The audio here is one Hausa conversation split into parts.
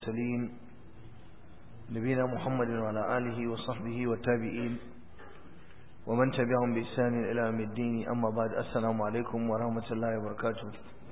المرسلين نبينا محمد وعلى آله وصحبه والتابعين ومن تبعهم بإحسان إلى يوم الدين أما بعد السلام عليكم ورحمة الله وبركاته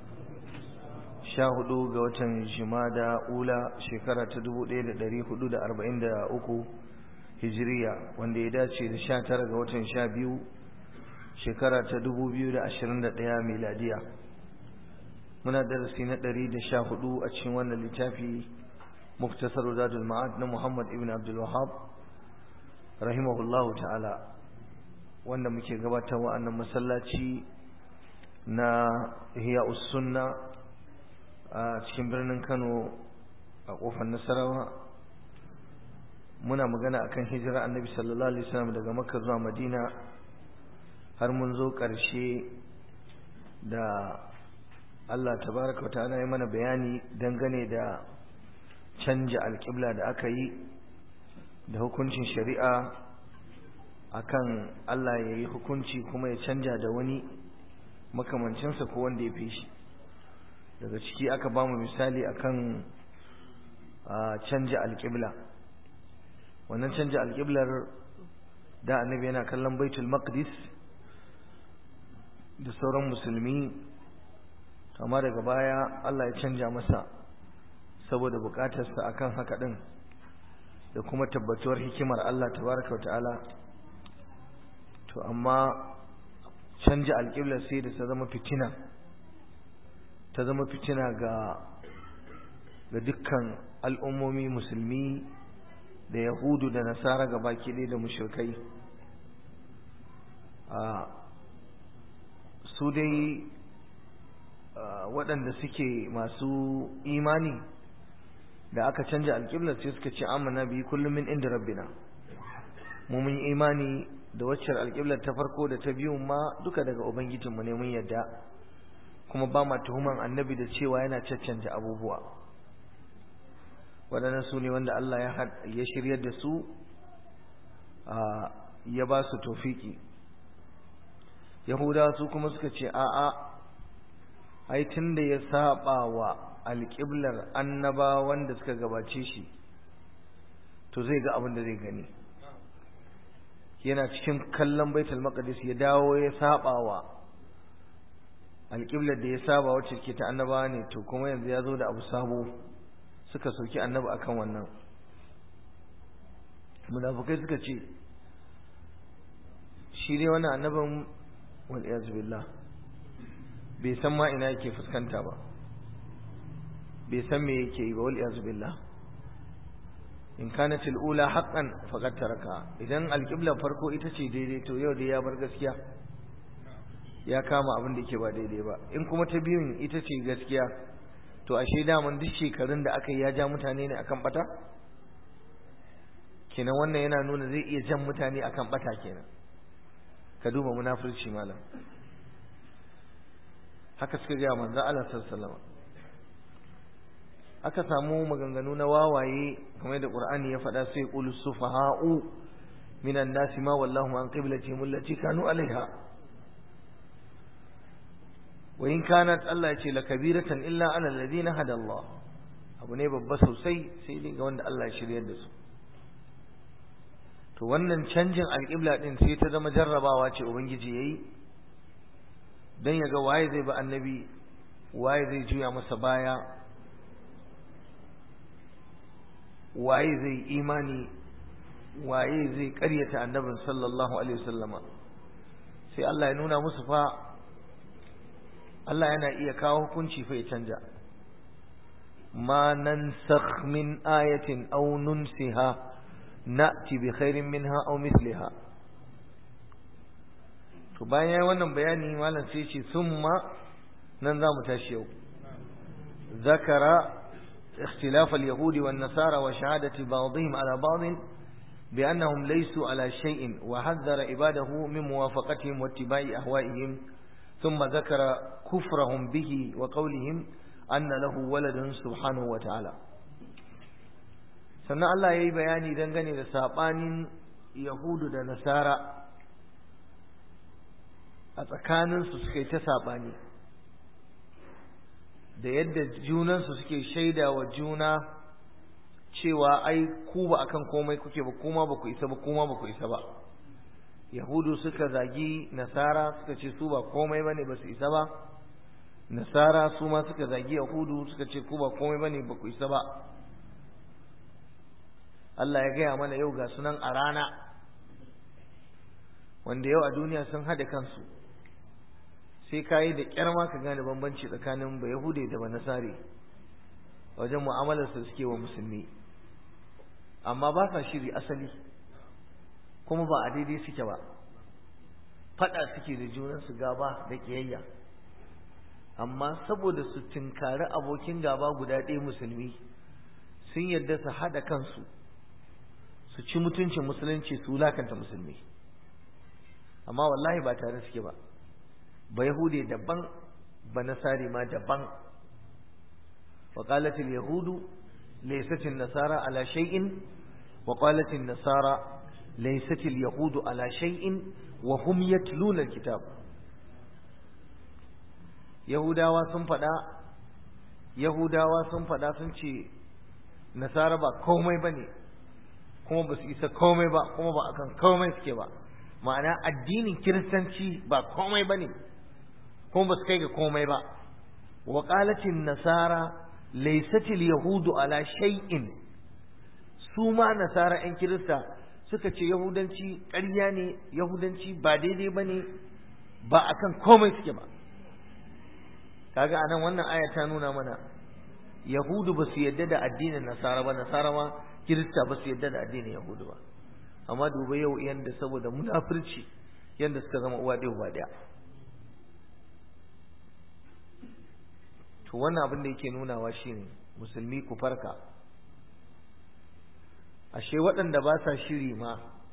شاهدوا قوة جمادة أولى شكرة تدبو ليلة دري حدود أربعين دا أكو هجرية وان دي داتي دا شاتر قوة شابيو شكرة تدبو بيو دا أشرين دا ميلادية muna darasi na ɗari da sha hudu a cikin wannan littafi muktasar zadul ma'ad na muhammad ibn abdul wahab rahimahullahu ta'ala wanda muke gabatarwa annan masallaci na hiya sunna a cikin birnin kano a kofar nasarawa muna magana akan hijira annabi sallallahu alaihi wasallam daga makka zuwa madina har mun zo ƙarshe da Allah tabaraka wa ta'ala ya mana bayani dangane da canja alƙibla da aka yi da hukuncin shari'a akan Allah ya yi hukunci kuma ya canja da wani makamancinsa ko wanda ya fi shi daga ciki aka ba mu misali akan canja alƙibla wannan canja alƙiblar da annabi yana kallon baitul maqdis da sauran musulmi amma daga baya Allah ya canja masa saboda bukatarsa akan haka din da kuma tabbatuwar hikimar Allah tabaraka wa ta'ala to amma canja alƙiblar sai da ta zama fitina ta zama fitina ga ga dukkan al'ummomi musulmi da yahudu da nasara ga baki ɗaya da mushrikai a su dai waɗanda suke masu imani da aka canja alƙiblar sai suka ce amana bi kullum min inda rabbina mu mun imani da waccar alƙiblar ta farko da ta biyu ma duka daga ubangijinmu ne mun yadda kuma ba ma tuhuman annabi da cewa yana caccanja abubuwa waɗannan su ne wanda Allah ya shiryar da su ya ba su tofiki yahudawa su kuma suka ce a'a ai tunda ya saba wa alƙiblar annaba wanda suka gabace shi to zai ga abin da zai gani yana cikin kallon baitul maqdis ya dawo ya saba wa alƙiblar da ya saba wacce ke ta annaba ne to kuma yanzu ya zo da abu sabo suka soki annabi akan wannan munafukai suka ce shi dai wannan annabin wal iyaz billah bai san ma ina yake fuskanta ba bai san me yake yi ba wal iyaz billah in kanat al ula haqqan faqad taraka idan al qibla farko ita ce daidai to yau da ya bar gaskiya ya kama abin da yake ba daidai ba in kuma ta biyun ita ce gaskiya to ashe daman duk shekarun da aka yi ya ja mutane ne akan bata kenan wannan yana nuna zai iya jan mutane akan bata kenan ka duba munafurci malam haka suka gaya manzo Allah sallallahu aka samu maganganu na wawaye kamar da Qur'ani ya faɗa sai qul sufaha'u minan nasi ma wallahu an qiblatihim allati kanu alaiha wa in kanat Allah yace la kabiratan illa ala alladhina hada Allah abu ne babba sosai sai dai ga wanda Allah ya shiryar da su to wannan canjin alƙibla din sai ta zama jarrabawa ce ubangiji yayi don ya ga waye zai ba annabi waye zai juya masa baya waye zai imani waye zai karyata annabin sallallahu alaihi wasallama sai Allah ya nuna musu fa Allah yana iya kawo hukunci fa ya canja ma nansakh min ayatin aw nunsiha na'ti bi khairin minha aw mithliha to bayan yayi wannan bayani malam sai ce summa nan za mu tashi yau zakara اختلاف اليهود والنصارى وشهادة بعضهم على بعض بأنهم ليسوا على شيء وحذر عباده من موافقتهم واتباع أهوائهم ثم ذكر كفرهم به وقولهم أن له ولد سبحانه وتعالى sannan Allah ya yi bayani dangane da saɓanin Yahudu da Nasara a tsakaninsu suka yi ta saɓani da yadda junansu suke shaida wa juna cewa ai ku ba akan komai kuke ba kuma ba ku isa ba kuma ba ku isa ba yahudu suka zagi nasara suka ce su ba komai bane ba su isa ba nasara su ma suka zagi yahudu suka ce ku ba komai bane ba ku isa ba Allah ya gaya mana yau ga sunan a rana wanda yau a duniya sun haɗa kansu sai ka yi da ƙyar ma ka gane bambanci tsakanin ba yahude da ba nasare wajen mu'amalarsa suke wa musulmi amma ba sa shiri asali kuma ba a daidai suke ba faɗa suke da junansu gaba da ƙiyayya amma saboda su tinkari abokin gaba guda ɗaya musulmi sun yarda su haɗa kansu su ci mutuncin musulunci su lakanta musulmi amma wallahi ba tare suke ba ba yahude daban ba nasari ma daban wa qalatil yahudu laysat nasara ala shay'in wa qalat nasara laysat yahudu ala shay'in wa hum yatluna alkitab yahudawa sun faɗa yahudawa sun faɗa sun ce nasara ba komai bane kuma ba su isa komai ba kuma ba akan komai suke ba ma'ana addinin kiristanci ba komai ba ne kuma ba su kai ga komai ba wa qalatin nasara laysatil yahudu ala shay'in su ma nasara yan kirista suka ce yahudanci ƙarya ne yahudanci ba daidai ba ne ba akan komai suke ba kaga anan wannan aya ta nuna mana yahudu ba su yadda da addinin nasara ba nasara ma kirista ba su yadda da addinin yahudu ba amma duba yau yanda saboda munafurci yanda suka zama uwa ɗaya uba ɗaya to wannan abin da yake nunawa shine musulmi ku farka ashe waɗanda ba sa shiri ma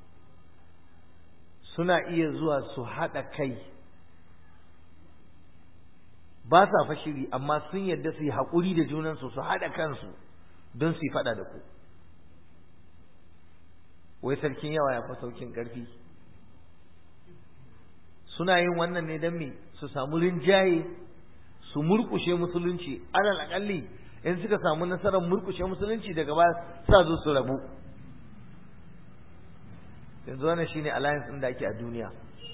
suna iya zuwa su haɗa kai ba sa fa shiri amma sun yadda su yi haƙuri da junansu su haɗa kansu don su yi faɗa da ku wai sarkin yawa ya fi saukin ƙarfi suna yin wannan ne don me su samu rinjaye su murkushe musulunci alal akalli in suka samu nasarar murkushe musulunci daga ba sa zo su rabu yanzu wannan shine alliance ɗin da ake a duniya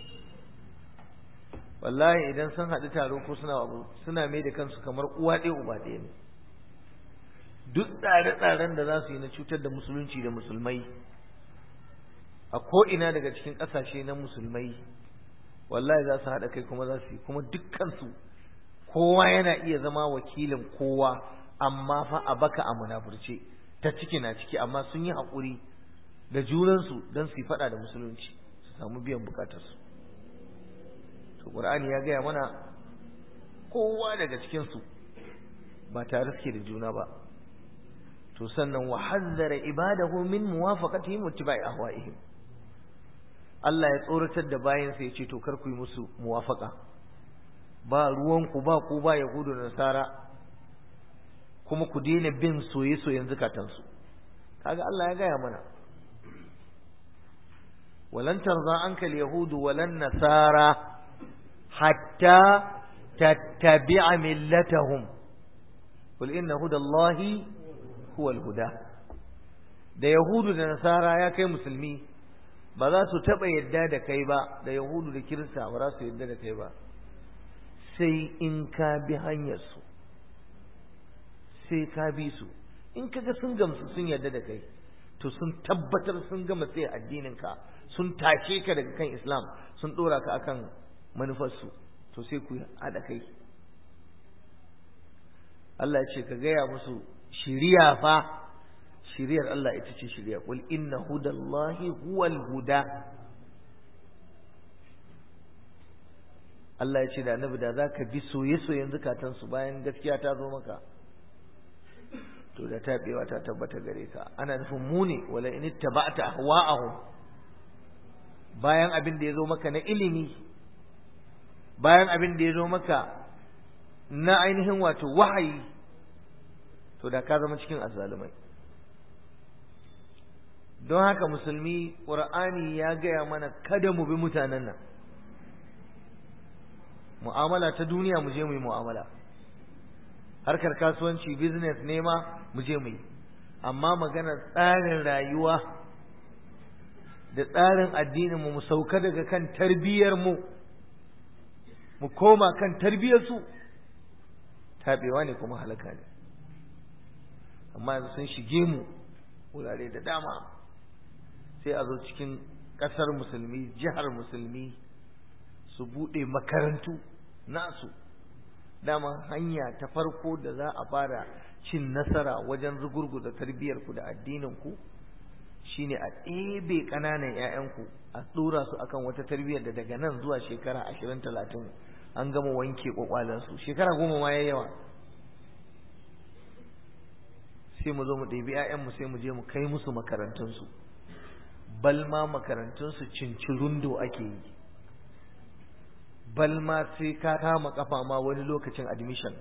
wallahi idan sun haɗu taro ko suna abu suna mai da kansu kamar uwa ɗaya uba ɗaya ne duk tsare-tsaren da za su yi na cutar da musulunci da musulmai a ko'ina daga cikin ƙasashe na musulmai wallahi za su haɗa kai kuma za su yi kuma dukkansu kowa yana iya zama wakilin kowa amma fa a baka a munafurce ta ciki na ciki amma sun yi haƙuri da junansu don su yi faɗa da musulunci su samu biyan bukatarsu to ƙur'ani ya gaya mana kowa daga cikinsu ba tare suke da juna ba to sannan wa hazzara ibadahu min muwafaqatihim wa ittiba'i ahwa'ihim Allah ya tsoratar da bayansa ya ce to kar ku yi musu muwafaka ba ruwanku ba ku ba yahudu da nasara kuma ku daina bin soye-soyen zukatansu kaga Allah ya gaya mana walan tarza anka yahudu walan nasara hatta tattabi'a millatahum qul inna hudallahi huwal huda da yahudu da nasara ya kai musulmi ba za su taɓa yadda da kai ba da yahudu da kirista ba za su yadda da kai ba sai in ka bi hanyarsu sai ka bi su in kaga sun gamsu sun yadda da kai to sun tabbatar sun gama sai addininka sun tashe ka daga kan islam sun ɗora ka akan manufarsu to sai ku haɗa kai Allah ya ce ka gaya musu shiriya fa shiriyar Allah ita ce shiriya qul inna hudallahi huwal huda Allah ya ce da annabi da zaka bi soye-soyen zakatan su bayan gaskiya ta zo maka to da tabewa ta tabbata gare ka ana nufin mu ne wala in ittaba'ta ahwa'ahum bayan abin da ya zo maka na ilimi bayan abin da ya zo maka na ainihin wato wahayi to da ka zama cikin azzalumai don haka musulmi ƙur'ani ya gaya mana kada mu bi mutanen nan mu'amala ta duniya mu je mu yi mu'amala harkar kasuwanci business nema mu je mu yi amma maganar tsarin rayuwa da tsarin addinin mu mu sauka daga kan tarbiyyar mu mu koma kan tarbiyyar su tabewa ne kuma halaka ne amma yanzu sun shige mu wurare da dama sai a zo cikin ƙasar musulmi jihar musulmi su buɗe makarantu nasu dama hanya ta farko da za a fara cin nasara wajen rugurguza tarbiyyarku da addininku shine a ɗebe ƙananan 'ya'yanku a ɗora su akan wata tarbiyyar da daga nan zuwa shekara ashirin talatin an gama wanke ƙwaƙwalansu shekara goma ma ya yawa sai mu zo mu ɗebi 'ya'yanmu sai mu je mu kai musu makarantunsu balma makarantunsu cincirundo ake yi balma sai ka kama kafa ma wani lokacin admission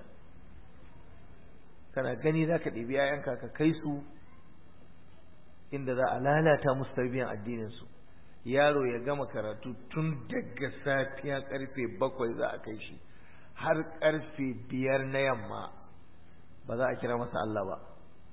kana gani za ka ɗebi 'ya'yanka ka kai su inda za a lalata musu tarbiyyar addininsu yaro ya gama karatu tun daga safiya karfe bakwai za a kai shi har karfe biyar na yamma ba za a kira masa Allah ba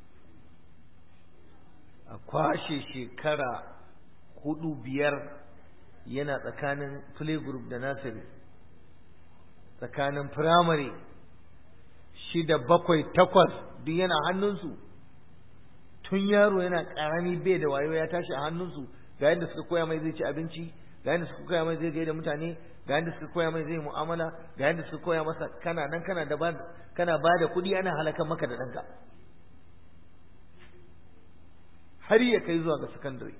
a kwashe shekara hudu biyar yana tsakanin playgroup da nursery tsakanin firamare shida bakwai takwas duk yana hannunsu tun yaro yana karami bai da wayo ya tashi a hannunsu ga yadda suka koya mai zai ci abinci ga yadda suka koya mai zai gaida mutane ga yadda suka koya mai zai mu'amala ga yadda suka koya masa kana nan kana da kana ba da kuɗi ana halakan maka da ɗanka har ya kai zuwa ga sakandare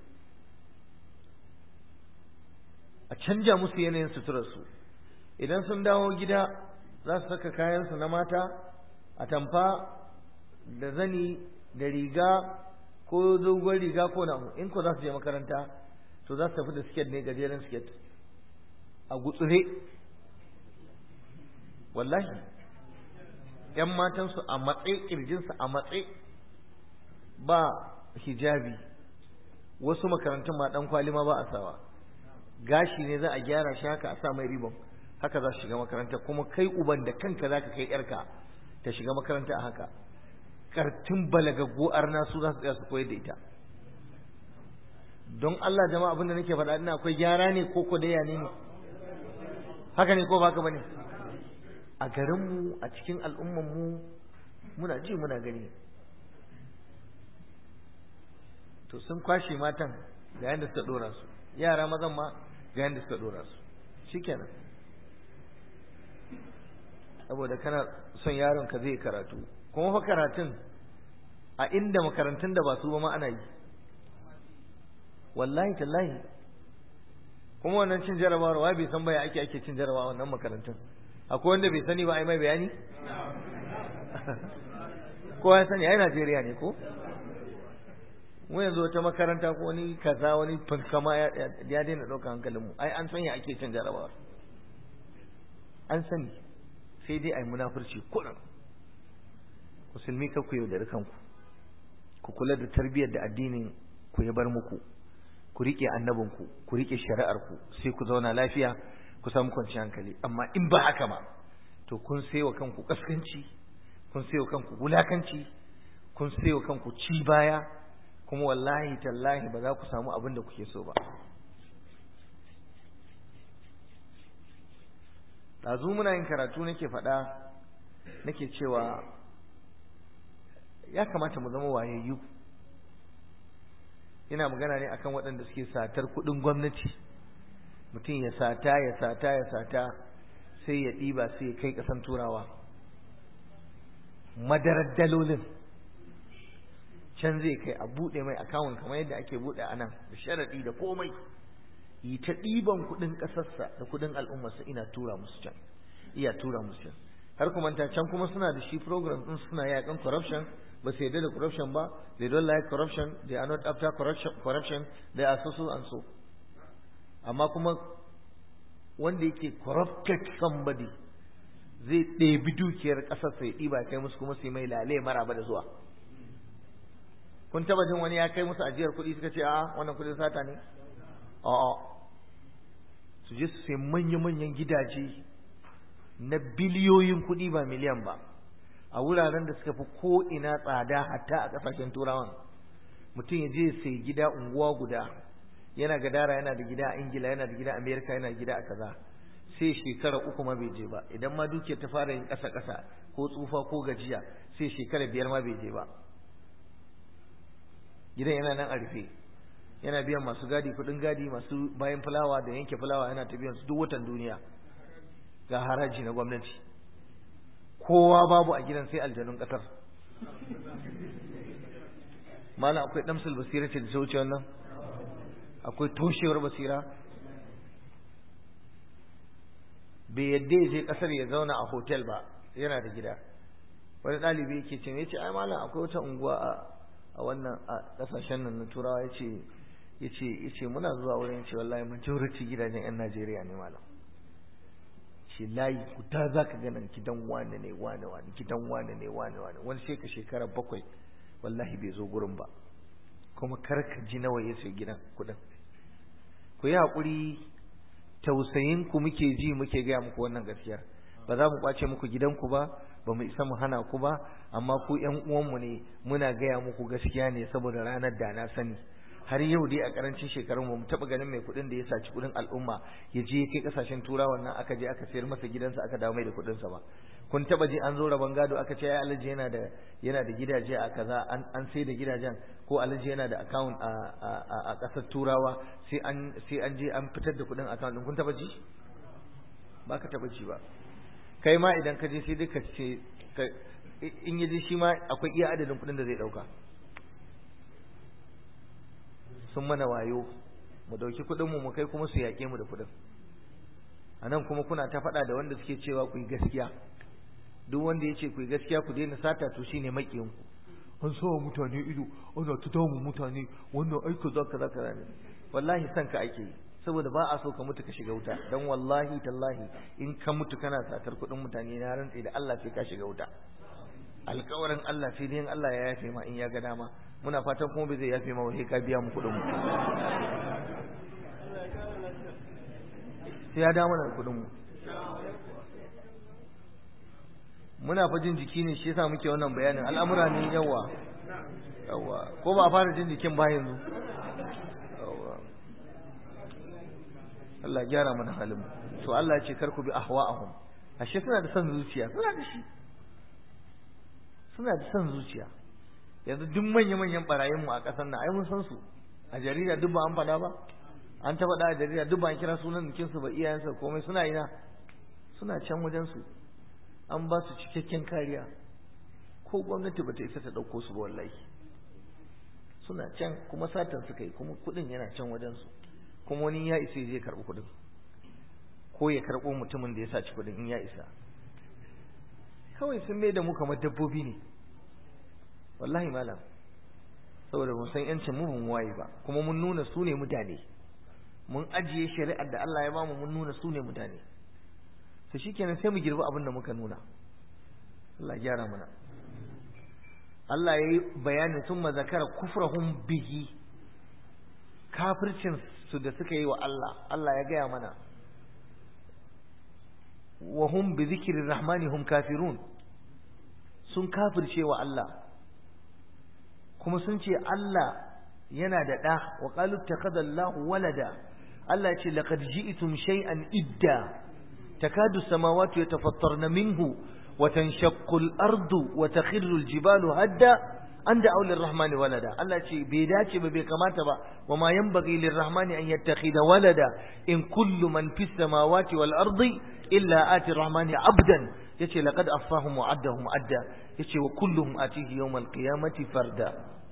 a canja musu yanayin suturarsu idan sun dawo gida za su saka kayansu na mata a tamfa da zani da riga ko dogon riga ko na in ko za su je makaranta to za su tafi da siket ne gajeren siket a gutsure wallahi ‘yan matansu a matse ƙirjinsu a matse ba hijabi wasu makarantun ma ɗan kwali ma ba a sawa gashi ne za a gyara shi haka a sa mai ribon haka za su shiga makaranta kuma kai uban da kanka za ka kai ‘yarka ta shiga makaranta a haka kartun balagaggo arna su za su tsaya su koyar da ita don Allah jama'a abinda nake faɗa ina akwai gyara ne ko ko daya ne haka ne ko ba haka bane a garinmu a cikin al'ummanmu muna ji muna gani to sun kwashe matan ga yadda suka dora su yara mazan ma ga yadda suka dora su shikenan saboda kana son yaron ka zai karatu kuma fa karatun a inda makarantun da ba su ba ma ana yi wallahi tallahi kuma wannan cin jarabawar wa bai san baya ake ake cin jarabawa wannan makarantun akwai wanda bai sani ba ai mai bayani kowa ya sani ai Najeriya ne ko mu yanzu wata makaranta ko wani kaza wani fankama ya daina ɗaukar hankalin mu ai an sanya ake cin jarabawar an sani sai dai ai munafurci kuɗin musulmi ka ku yaudari kanku ku kula da tarbiyyar da addinin ku ya bar muku ku rike annabinku ku rike shari'arku sai ku zauna lafiya ku samu kwanciyar hankali amma in ba haka ba to kun saiwa kanku kaskanci kun saiwa kanku wulakanci kun saiwa kanku ci baya kuma wallahi tallahi ba za ku samu abin da kuke so ba ɗazu muna yin karatu nake faɗa nake cewa ya kamata mu zama wayayyu ina magana ne akan waɗanda suke satar kuɗin gwamnati mutum ya sata ya sata ya sata sai ya ɗiba sai ya kai ƙasan turawa madarar dalolin can zai kai a buɗe mai akawun kamar yadda ake buɗe a nan da sharaɗi da komai yi ta ɗiban kuɗin ƙasarsa da kuɗin al'ummarsa ina tura musu can iya tura musu can har kuma ta can kuma suna da shi program ɗin suna yaƙan corruption ba su yarda da corruption ba they don't like corruption they are not after corruption corruption they are so so and so amma kuma wanda yake corrupted somebody zai ɗebi dukiyar ƙasar sai ɗiba kai musu kuma sai mai lale maraba da zuwa kun taba jin wani ya kai musu ajiyar kuɗi suka ce a wannan kuɗin sata ne a'a su je su sai manya-manyan gidaje na biliyoyin kuɗi ba miliyan ba a wuraren da suka fi ko ina tsada hatta a kasashen turawan mutum ya je sai gida unguwa guda yana gadara yana da gida a ingila yana da gida a amerika yana da gida a kaza sai shekara uku ma bai je ba idan ma dukiyar ta fara yin ƙasa ƙasa ko tsufa ko gajiya sai shekara biyar ma bai je ba gidan yana nan a rufe yana biyan masu gadi kuɗin gadi masu bayan fulawa da yanke fulawa yana ta biyan su duk watan duniya ga haraji na gwamnati kowa babu a gidan sai aljanun ƙasar malam akwai damsul basira ce da ta wuce wannan akwai toshewar basira bai yadda ya je kasar ya zauna a hotel ba yana da gida wani ɗalibi yake ce ya ce ai malam akwai wata unguwa a wannan a ƙasashen nan na turawa ya ce ya ce ya ce muna zuwa wurin ce wallahi majority gidajen 'yan najeriya ne malam ce layi kuta za ka ganin gidan wane ne wane wane gidan wane ne wane wane wani sai ka shekara bakwai wallahi bai zo gurin ba kuma kar ka ji nawa ya sai gidan kuɗin ku yi haƙuri tausayin ku muke ji muke gaya muku wannan gaskiyar ba za mu kwace muku gidanku ba ba mu isa mu hana ku ba amma ku ƴan uwanmu ne muna gaya muku gaskiya ne saboda ranar da na sani har yau dai a karancin shekarun mu taɓa ganin mai kuɗin da ya saci kuɗin al'umma ya je kai kasashen turawan nan aka je aka sayar masa gidansa aka dawo mai da kuɗinsa ba kun taɓa ji an zo rabon gado aka ce ya alhaji yana da yana da gidaje a kaza an an sai da gidajen ko alhaji yana da account a a a ƙasar turawa sai an sai an je an fitar da kuɗin account din kun taɓa ji ba ka taɓa ji ba kai ma idan ka je sai dai ka ce in ya je shi ma akwai iya adadin kuɗin da zai ɗauka sun mana wayo mu dauki kuɗin mu mu kai kuma su yaƙe mu da kuɗin anan kuma kuna ta faɗa da wanda suke cewa ku yi gaskiya duk wanda ya ce ku yi gaskiya ku daina sata to shine maƙiyin ku an sa mutane ido ana ta damu mutane wannan aika za ka za ka ne wallahi san ka ake yi saboda ba a so ka mutu ka shiga wuta dan wallahi tallahi in ka mutu kana satar kuɗin mutane na rantsi da Allah sai ka shiga wuta alƙawarin Allah sai dai Allah ya yafe ma in ya ga dama muna fatan kuma bai zai yafe ma sai ka biya mu kuɗin mu sai ya dawo da kuɗin mu muna fa jin jiki ne shi yasa muke wannan bayanin al'amura ne yawa yawa ko ba a fara jin jikin ba yanzu yawa Allah gyara mana halin to Allah ya ce kar ku bi ahwa'ahum ashe suna da son zuciya suna da shi suna da son zuciya yanzu duk manya-manyan barayin mu a ƙasar nan ai mun san su a jarida duk ba an faɗa ba an ta faɗa a jarida duk ba an kira sunan jikin su ba iyayensa komai suna ina suna can wajen su an ba su cikakken kariya ko gwamnati ba ta isa ta ɗauko su ba wallahi suna can kuma satan suka yi kuma kuɗin yana can wajen su kuma wani ya isa zai karɓi kuɗin ko ya karɓo mutumin da ya saci kuɗin in ya isa kawai sun mai da mu kamar dabbobi ne wallahi malam saboda mun san yancin mu mun waye ba kuma mun nuna su ne mutane mun ajiye shari'ar da Allah ya bamu mun nuna su ne mutane to shikenan sai mu girbi abin da muka nuna Allah ya gyara mana Allah ya yi bayanin sun zakara kufrahum bihi kafircin su da suka yi wa Allah Allah ya gaya mana wa hum bi zikri rahmani hum kafirun sun kafirce wa Allah kuma sun ce Allah yana da ɗa wa qalu ittakhadha Allahu walada Allah ce laqad ji'tum shay'an idda takadu samawati yatafattarna minhu wa tanshaqqu al-ardu wa takhirru al-jibalu hadda an da'u lir-rahmani walada Allah ce bai dace ba bai kamata ba wa ma yanbaghi lir-rahmani an yattakhidha walada in kullu man fis samawati wal-ardi illa ati ar-rahmani 'abdan yace laqad affahum wa 'addahum 'adda yace wa kulluhum atihi yawmal qiyamati farda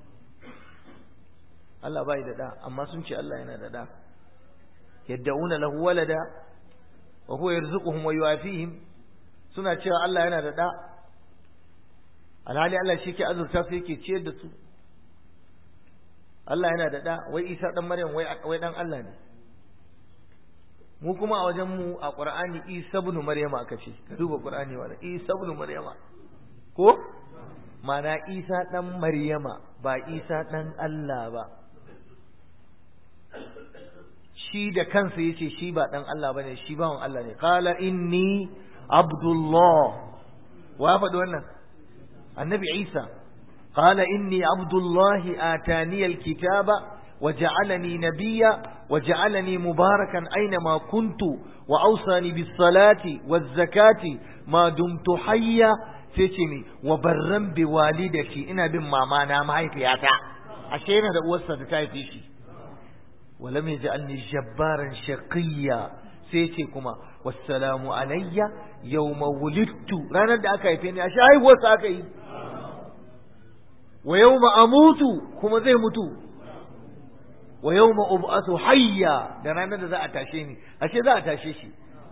Allah bai da da amma sun ce Allah yana da da yad'una lahu walada wa huwa yarzuquhum wa yuafihim suna cewa Allah yana da da alhali Allah shi ke azurta su yake ciyar da su Allah yana da da wai Isa dan Maryam wai wai dan Allah ne mu kuma a wajen mu a Qur'ani Isa ibn Maryama aka ce ka duba Qur'ani wala Isa ibn Maryama ko mana Isa dan Maryama ba Isa dan Allah ba shi da kansa yace shi ba dan Allah bane shi bawan Allah ne qala inni abdullah wa faɗi wannan annabi Isa qala inni abdullahi atani alkitaba وجعلني نبيا وجعلني مباركا أينما كنت وأوصاني بالصلاة والزكاة ما دمت حيا فتني وبرا بوالدتي إنا بما مانا معي في عتا عشان هذا أوسط تايفيشي ولم يجعلني جبارا شقيا sai kuma wassalamu alayya yawma wulidtu ranar da aka haife ni a haihuwarsa aka yi wa yawma amutu kuma zai mutu wa yawma ub'athu hayya da ranar da za a tashe ni ashe za a tashe shi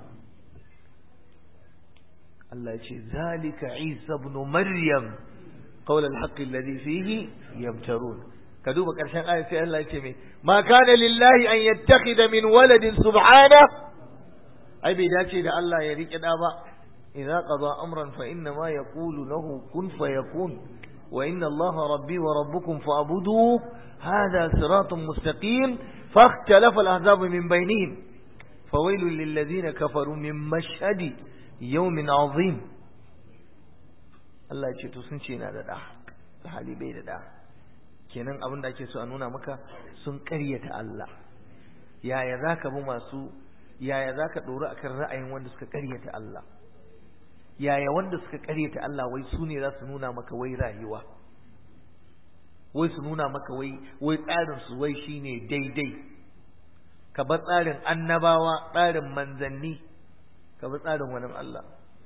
Allah ya ce zalika Isa ibn Maryam qawl al-haqq alladhi fihi yamtarun ka duba karshen ayat sai Allah ya ce me ma kana lillahi an yattakhidha min waladin subhana ai bai dace da Allah ya rike da ba idza qada amran fa inna ma yaqulu lahu kun fayakun wa inna Allah rabbi wa rabbukum fa'buduhu هذا صراط مستقيم فاختلف الأحزاب من بينهم فويل للذين كفروا من مشهد يوم عظيم Allah ya ce to sun ce na da da hali bai da da kenan abin da ake so a nuna maka sun ƙaryata Allah yaya zaka bi masu yaya zaka dori akan ra'ayin wanda suka ƙaryata Allah yaya wanda suka ƙaryata Allah wai su ne za su nuna maka wai rayuwa wai su nuna maka wai wai tsarin su wai shine daidai ka bar tsarin annabawa tsarin manzanni ka bar tsarin wani Allah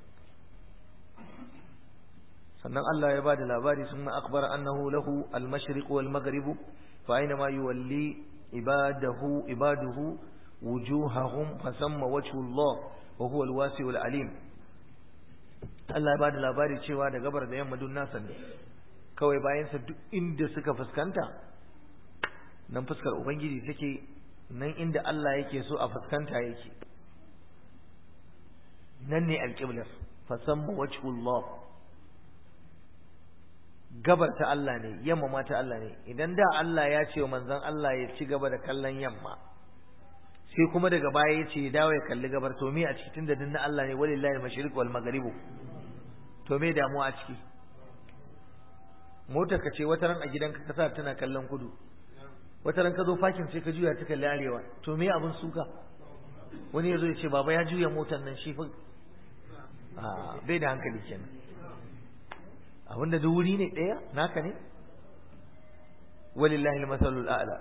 sannan Allah ya bada labari sun ma akbara annahu lahu al-mashriq wal maghrib fa aina ma yuwalli ibadahu ibaduhu wujuhahum fasamma wajhu Allah wa huwa al-wasi'ul alim Allah ya bada labari cewa da gabar da yamma dun nasa ne kawai bayansa duk inda suka fuskanta nan fuskar ubangiji take nan inda Allah yake so a fuskanta yake nan ne alƙiblar fasamma wajhullah gabar ta Allah ne yamma ma ta Allah ne idan da Allah ya ce wa manzon Allah ya ci gaba da kallon yamma sai kuma daga baya ya ce ya dawo ya kalli gabar to me a cikin da dinna Allah ne walillahi al-mashriq wal maghrib to me damuwa a ciki motar ka ce wata ran a gidanka ka sa tana kallon kudu wata ran ka zo fakin sai ka juya ta kalli arewa to me abin suka wani yazo ya ce baba ya juya motar nan shi fa a bai da hankali kenan abinda duk wuri ne daya naka ne walillahi almasalul a'la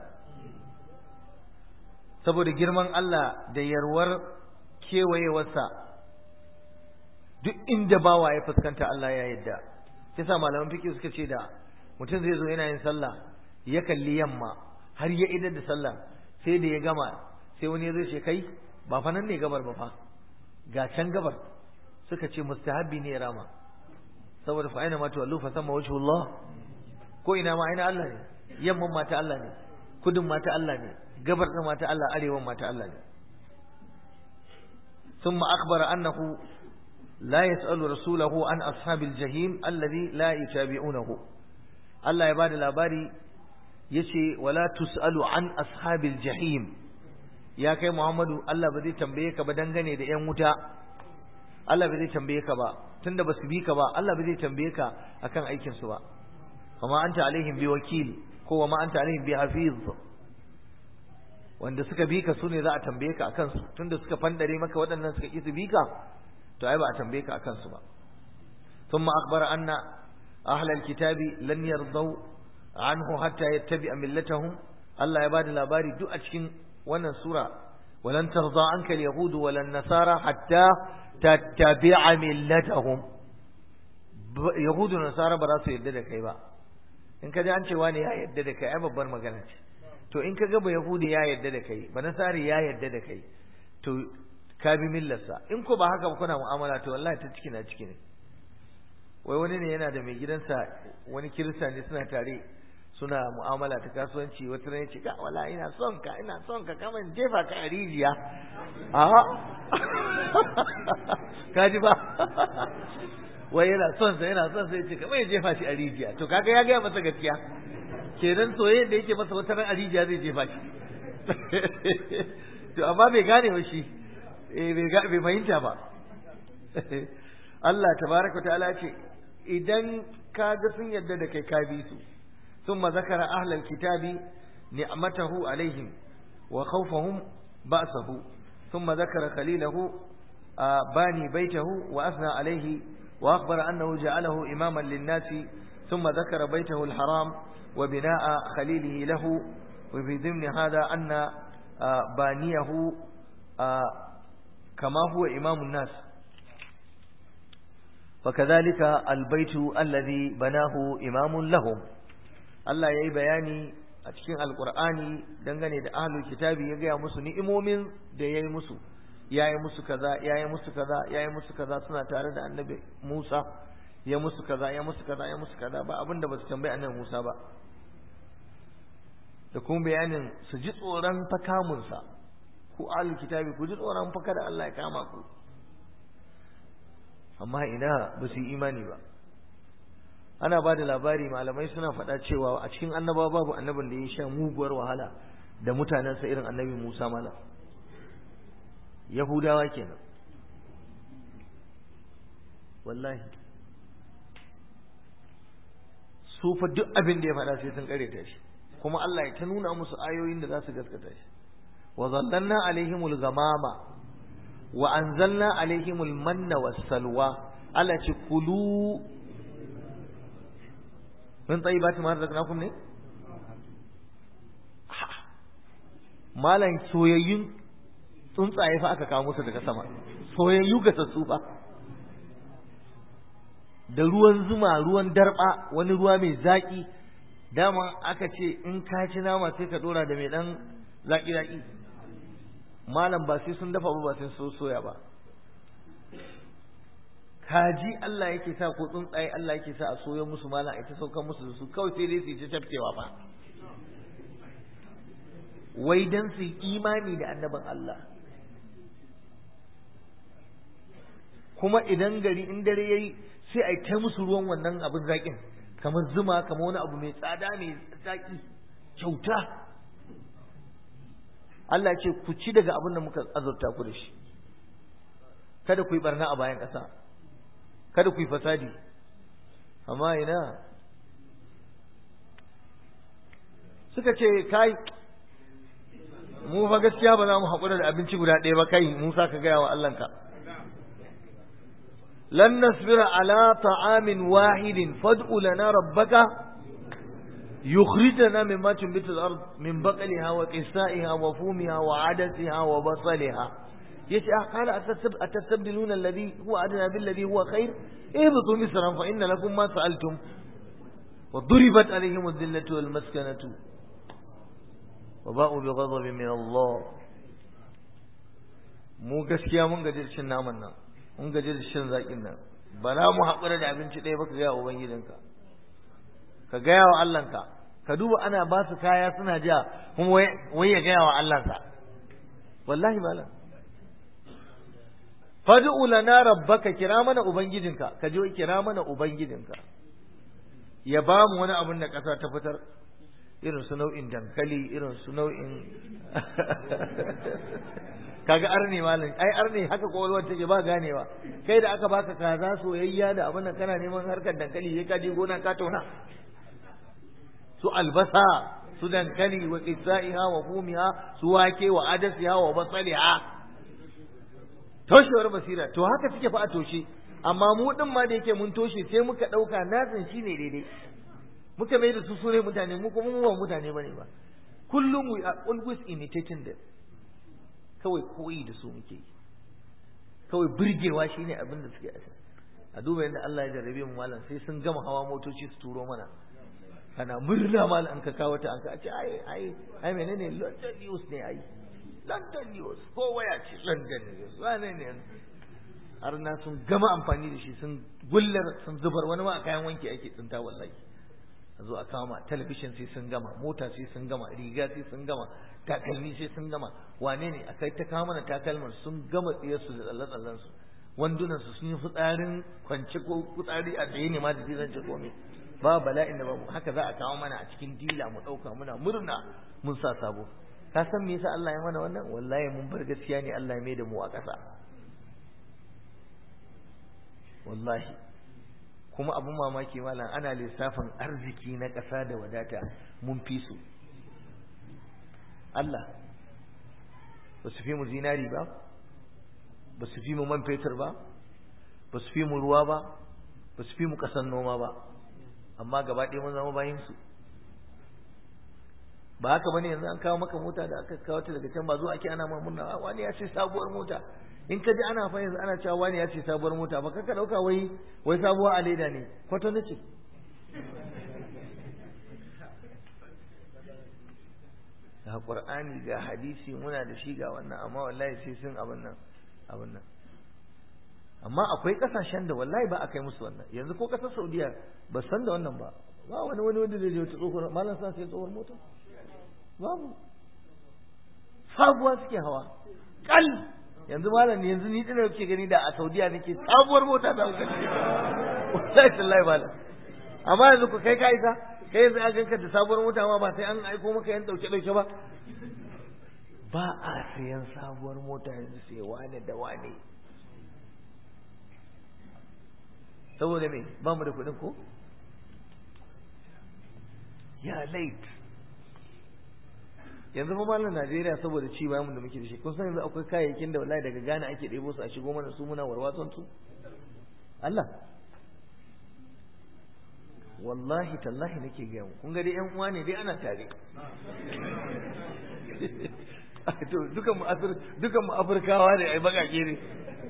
saboda girman Allah da yarwar kewayewarsa duk inda bawa ya fuskanta Allah ya yadda yasa malaman fiqh suka ce da mutum zai zo yana yin sallah ya kalli yamma har ya idar da sallah sai da ya gama sai wani ya zo ce kai ba fa nan ne gabar ba fa ga can gabar suka ce mustahabbi ne rama saboda fa aina ma tuwallu fa sama wajhullah ko ina ma aina Allah ne yamman ma ta Allah ne kudin ma ta Allah ne gabar din ma ta Allah arewan ma ta Allah ne ثم أخبر أنه لا يسأل رسوله عن أصحاب الجحيم الذي لا يتابعونه الله يبارك الأباري يشي ولا تسأل عن أصحاب الجحيم يا كي محمد الله بدي تنبيك بدنغني دي يموتا الله بدي تنبيك با تند بس بيك با الله بدي تنبيك أكن أيكن سوا وما أنت عليهم بوكيل هو ما أنت عليهم بحفيظ wanda suka bi ka sune za a tambaye ka akan su tunda suka fandare maka waɗannan suka ki su bi ka to ai ba a tambaye ka akan su ba thumma akhbara anna ahla alkitabi lan yardaw anhu hatta yattabi'a millatahum Allah ya bada labari duk a cikin wannan sura walan tarda anka alyahud walan nasara hatta tattabi'a millatahum yahudu da nasara ba za su yarda da kai ba in ka ji an cewa ne ya yarda da kai ai babbar magana ce to in ka ga ba yahudi ya yarda da kai ba nasari ya yarda da kai to ka bi millarsa in ko ba haka ba kuna mu'amala to wallahi ta ciki na ciki ne wai wani ne yana da mai gidansa wani kirista ne suna tare suna mu'amala ta kasuwanci wata ran ce ka wala ina son ka ina son ka kama in jefa ka a rijiya a ka ji ba wai yana son sa yana son sa yace kamar ya jefa shi a rijiya to kaga ya gaya masa gaskiya kenan soyayyen da yake masa wata ran a rijiya zai jefa shi to amma bai gane ba shi eh bai bai fahimta ba Allah tabaraka ta'ala ce idan kaga sun yadda da kai ka bi su thumma zakara ahlal kitabi ni'matahu alaihim wa khawfahum ba'sahu thumma zakara khalilahu bani baitahu wa athna alaihi wa akhbara annahu ja'alahu imaman lin-nasi thumma zakara baitahu al-haram wa bina'a khalilihi lahu wa fi dhimni hadha anna baniyahu kama huwa imamun nas فكذلك البيت الذي بناه إمام لهم Allah ya yi bayani a cikin alkur'ani dangane da ahlul kitabi ya gaya musu ni'imomin da ya yi musu ya yi musu kaza ya yi musu kaza ya yi musu kaza suna tare da annabi Musa ya musu kaza ya musu kaza ya musu kaza ba abinda ba su tambayi annabi Musa ba da kuma bayanin su ji tsoron fakamunsa ku ahlul kitabi ku ji tsoron faka da Allah ya kama ku amma ina ba su yi imani ba ana ba da labari malamai suna faɗa cewa a cikin annaba babu annabin da ya sha muguwar wahala da mutanensa irin annabi Musa mala Yahudawa kenan wallahi su fa duk abin da ya faɗa sai sun kareta shi kuma Allah ya ta nuna musu ayoyin da za su gaskata shi wa zallanna alaihimul gamama wa anzalna alaihimul manna was-salwa Allah ce kulu min tayyibati ma razaqnakum ne malan soyayyun tsuntsaye fa aka kawo musu daga sama soyayyu ga sassu fa da ruwan zuma ruwan darba wani ruwa mai zaki dama aka ce in ka ci nama sai ka dora da mai dan zaki zaki malam ba sai sun dafa ba ba sai sun soya ba kaji Allah yake sa ko tsuntsaye Allah yake sa a soya musu malam a ita saukan musu da su kawai sai dai su yi ta tafkewa ba wai dan su yi imani da annabin Allah kuma idan gari in dare yayi sai a yi ta musu ruwan wannan abin zaƙin kamar zuma kamar wani abu mai tsada mai zaƙi kyauta Allah ce ku ci daga abin da muka azurta ku da shi kada ku yi barna a bayan ƙasa kada ku yi fasadi amma ina suka ce kai mu fa gaskiya ba za mu haƙura da abinci guda ɗaya ba kai Musa ka gaya wa Allahnka lan nasbira ala ta'amin wahidin fad'u lana rabbaka يخرجنا مما تنبت الأرض من بقلها وقثائها وفومها وعدسها وبصلها يتي قال أتستبدلون الذي هو أدنى بالذي هو خير اهبطوا مصرا فإن لكم ما سألتم وضربت عليهم الذلة والمسكنة وباءوا بغضب من الله mu gaskiya mun gaji da cin naman nan mun gaji da cin zaƙin nan ba za mu haƙura da abinci ɗaya ba ka gaya wa ubangijinka ka gaya wa Allahnka ka duba ana ba su kaya suna ja kuma wai ya gaya wa Allahnsa wallahi malam fad'u lana rabbaka kira mana ubangijinka ka je kira mana ubangijinka ya ba mu wani abin da ƙasa ta fitar irin su nau'in dankali irin su nau'in kaga arne malam ai arne haka kowalwar take ba ganewa kai da aka baka kaza soyayya da abin da kana neman harkar dankali sai ka je gona ka tauna su albasa su dankali wa qissaiha wa fumiha su wake wa adasiha wa basaliha toshewar basira to haka suke fa a toshe amma mu din ma da yake mun toshe sai muka dauka natsin shine daidai muka mai da su sune mutane mu kuma mu ba mutane bane ba kullum we are always imitating them kawai koyi da su muke yi kawai burgewa shine abin da suke a duba yadda Allah ya jarrabe mu malam sai sun gama hawa motoci su turo mana kana murna malam an ka kawo ta an ka ce ai ai ai menene London news ne ai London news ko waya ce London news wane ne har na sun gama amfani da shi sun gullar sun zubar wani ma a kayan wanki ake tsinta wallahi a zo a kama talabishin sai sun gama mota sai sun gama riga sai sun gama takalmi sai sun gama wane ne a kai ta kawo mana takalman sun gama tsiyarsu da tsalle-tsallen su wandunan su sun yi fitsarin kwance ko fitsari a tsaye ne ma da zan ce komai ba bala'in da babu haka za a kawo mana a cikin dila mu ɗauka muna murna mun sa sabo ka san me yasa Allah ya mana wannan wallahi mun bar gaskiya ne Allah ya mai da mu a ƙasa wallahi kuma abin mamaki malam ana lissafin arziki na ƙasa da wadata mun fi su Allah ba su fi mu zinari ba ba su fi mu man fetur ba ba su fi mu ruwa ba ba su fi mu ƙasan noma ba amma gaba ɗaya mun zama bayin su ba haka bane yanzu an kawo maka mota da aka kawo ta daga can ba zo ake ana ma murna wani ya ce sabuwar mota in ka ji ana fa yanzu ana cewa wani ya ce sabuwar mota ba kaka dauka wai wai sabuwa a leda ne kwato nace ga qur'ani ga hadisi muna da shi ga wannan amma wallahi sai sun abin nan abin nan amma akwai kasashen da wallahi ba a kai musu wannan yanzu ko kasar saudiya ba san da wannan ba ba wani wani wanda zai je wata tsohuwar malam sa sai tsohuwar mota babu sabuwa suke hawa kal yanzu malam yanzu ni dinar kuke gani da a Saudiya nake sabuwar mota da kuka wallahi tallahi malam amma yanzu ku kai ka isa kai yanzu an ganka da sabuwar mota ma ba sai an aiko maka yan dauke dauke ba ba a sayan sabuwar mota yanzu sai wane da wane saboda me ba mu da kuɗin ko ya late yanzu fa malam Najeriya saboda ci bayan da muke da shi kun san yanzu akwai kayayyakin da wallahi daga Ghana ake ɗebo su a shigo mana su muna warwatson su Allah wallahi tallahi nake ga mu kun ga dai ƴan uwa ne dai ana tare to dukan mu afir dukan mu afirkawa ne ai bakake ne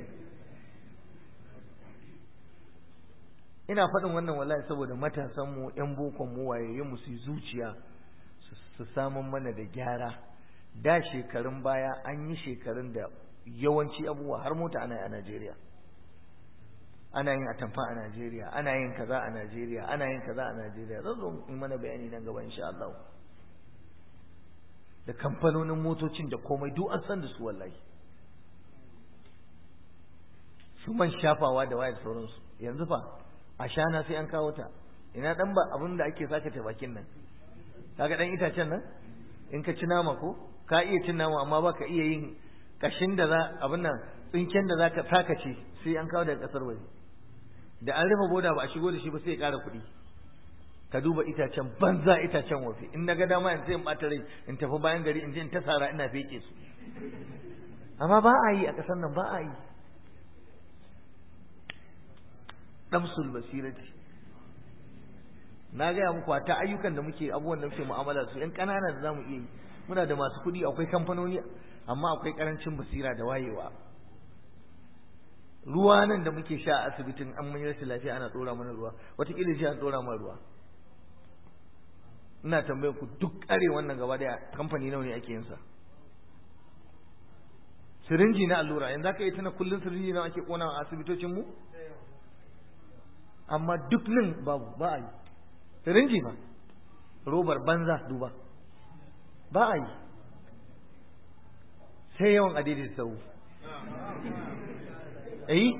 ina faɗin wannan wallahi saboda matasan mu ƴan bokon mu waye mu su zuciya su samun mana da gyara da shekarun baya an yi shekarun da yawanci abubuwa har mota ana yi a Najeriya ana yin atamfa a Najeriya ana yin kaza a Najeriya ana yin kaza a Najeriya zan zo in mana bayani nan gaba insha Allah da kamfanonin motocin da komai duk an san da su wallahi su man shafawa da wayar sauransu yanzu fa a shana sai an kawo ta ina dan ba abin da ake saka ta bakin nan kaga dan itacen nan in ka ci nama ko ka iya cin nama amma baka iya yin kashin da za abin nan tsinken da zaka saka ci sai an kawo daga kasar waje da an rufe boda ba a shigo da shi ba sai ya ƙara kuɗi ka duba itacen banza itacen wafi in na ga dama in sai in ɓata rai in tafi bayan gari in je in ta sara ina feke su amma ba a yi a ƙasar nan ba a yi damsul basirati na gaya muku ta ayyukan da muke abubuwan da muke mu'amala su yan ƙanana da zamu iya yi muna da masu kuɗi akwai kamfanoni amma akwai ƙarancin basira da wayewa ruwa nan da muke sha a asibitin an mun rashin lafiya ana tsora mana ruwa wataƙila ji an tsora mana ruwa ina tambayar ku duk ƙare wannan gaba daya kamfani nawa ne ake yin sa sirinji na allura yanzu aka yi tana kullum sirinji nawa ake kona a asibitocin mu amma duk nan babu ba a yi sirinji ba robar banza duba ba a yi sai yawan adidin sau eh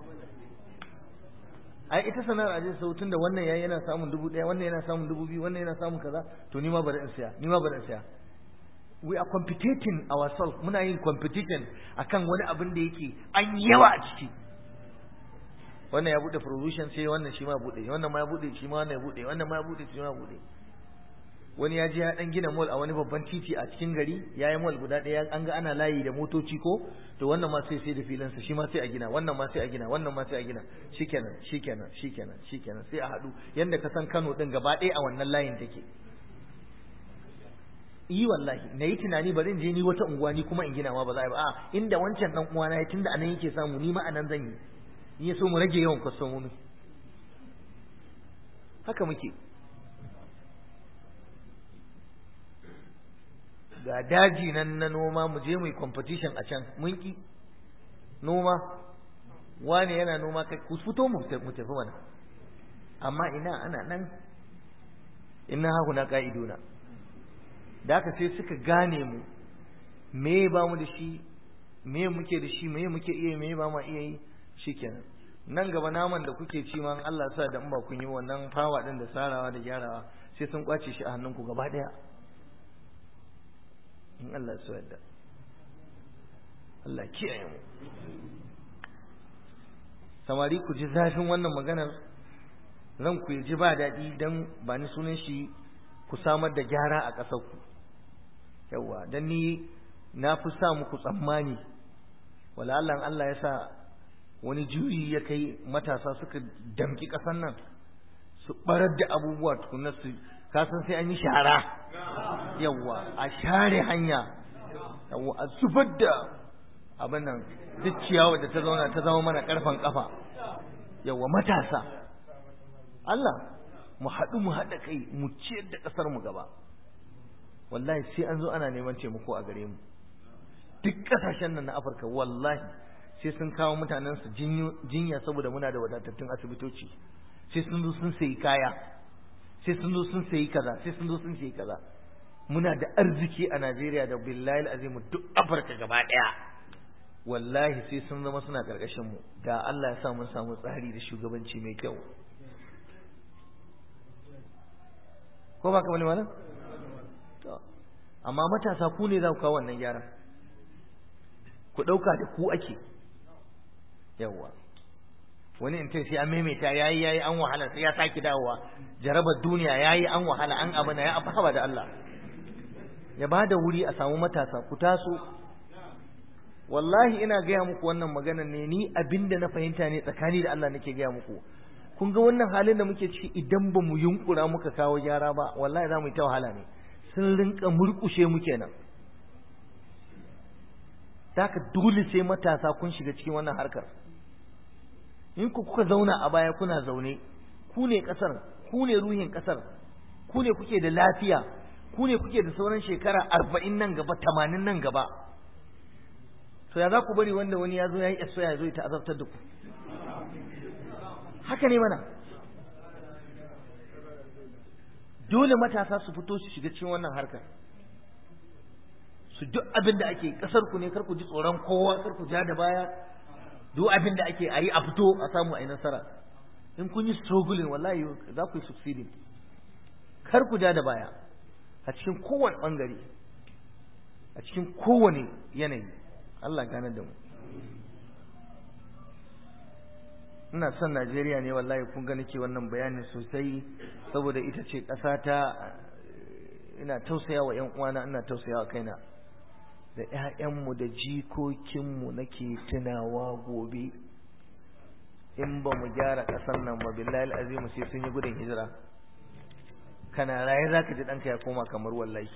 ai ita sana'ar ajin sautin da wannan yayi yana samun dubu ɗaya wannan yana samun dubu biyu wannan yana samun kaza to ni ma bari in siya ni ma bari in siya we are competing ourselves muna yin competition akan wani abin da yake an yawa a ciki wannan ya bude provision sai wannan shi ma bude wannan ma ya bude shi ma wannan ya bude wannan ma ya bude shi ma bude wani ya je ya dan gina mall a wani babban titi a cikin gari ya yi mall guda ɗaya an ga ana layi da motoci ko to wannan ma sai sai da filansa shi ma sai a gina wannan ma sai a gina wannan ma sai a gina shikenan shikenan shikenan shikenan sai a haɗu yanda ka san Kano din gaba ɗaya a wannan layin take yi wallahi na yi tunani bari in je ni wata unguwa ni kuma in gina ma ba za a yi ba a inda wancan dan uwana ya tunda anan yake samu ni ma anan zan yi in ya so mu rage yawan kwastomomi haka muke ga daji nan na noma mu je mu yi competition a can mun ki noma wani yana noma kai ku fito mu tafi mana amma ina ana nan inna haku na ka'iduna da haka sai suka gane mu me ba mu da shi me muke da shi me muke iya me ba mu iya yi shikenan nan gaba naman da kuke ci ma Allah sa da in ba kun yi wannan fawa din da sarawa da gyarawa sai sun kwace shi a hannunku gaba daya in Allah ya so yadda Allah kiyaye mu samari ku ji zafin wannan maganar ranku ya ji ba daɗi don ba ni sunan shi ku samar da gyara a ƙasarku yawwa don ni na fi sa muku tsammani wala Allah Allah ya sa wani juyi ya kai matasa suka damki ƙasar nan su barar da abubuwa tukunan su kasan sai an yi shara yawwa a share hanya yawwa a zubar da abin nan duk ciyawa da ta zauna ta zama mana karfan kafa yawwa matasa Allah mu haɗu mu haɗa kai mu ciyar da ƙasar mu gaba wallahi sai an zo ana neman taimako a gare mu duk ƙasashen nan na Afirka wallahi sai sun kawo mutanen su jinya saboda muna da wadatattun asibitoci sai sun zo sun sayi kaya sai sun zo sun sayi kaza sai sun zo sun sayi kaza muna da arziki a Najeriya da billahi azim duk Afirka gaba daya wallahi sai sun zama suna karkashin mu da Allah ya sa mun samu tsari da shugabanci mai kyau ko ba ka bane malam to amma matasa ku ne za ku kawo wannan gyara ku dauka da ku ake yawa wani in sai an maimaita yayi yayi an wahala sai ya saki dawowa jarabar duniya yayi an wahala an abana ya afaba da Allah ya bada wuri a samu matasa ku taso wallahi ina gaya muku wannan magana ne ni abinda na fahimta ne tsakani da Allah nake gaya muku kun ga wannan halin da muke ciki idan ba mu yunkura muka kawo gyara ba wallahi za mu yi ta wahala ne sun rinka murkushe mu kenan Daka dole sai matasa kun shiga cikin wannan harkar in ku kuka zauna a baya kuna zaune ku ne kasar ku ne ruhin kasar ku ne kuke da lafiya ku ne kuke da sauran shekara arba'in nan gaba tamanin nan gaba to ya za ku bari wanda wani ya zo ya yi eso ya zo ya ta'azabtar da ku haka ne mana dole matasa su fito su shiga cikin wannan harkar su duk abin da ake kasar ku ne kar ku ji tsoron kowa kar ku ja da baya duk abin da ake ayi a fito a samu a yi nasara in kun yi struggling wallahi za ku yi succeeding kar ku ja da baya a cikin kowane bangare a cikin kowane yanayi Allah gane da mu ina son Najeriya ne wallahi kun ga nake wannan bayanin sosai saboda ita ce ƙasa ta ina tausaya wa ƴan uwana ina tausaya wa kaina da ƴaƴanmu da jikokinmu nake tunawa gobe in ba mu gyara ƙasar nan ba billahi alazim sai sun yi gudun hijira kana raye zaka ji ɗanka ya koma kamar wallahi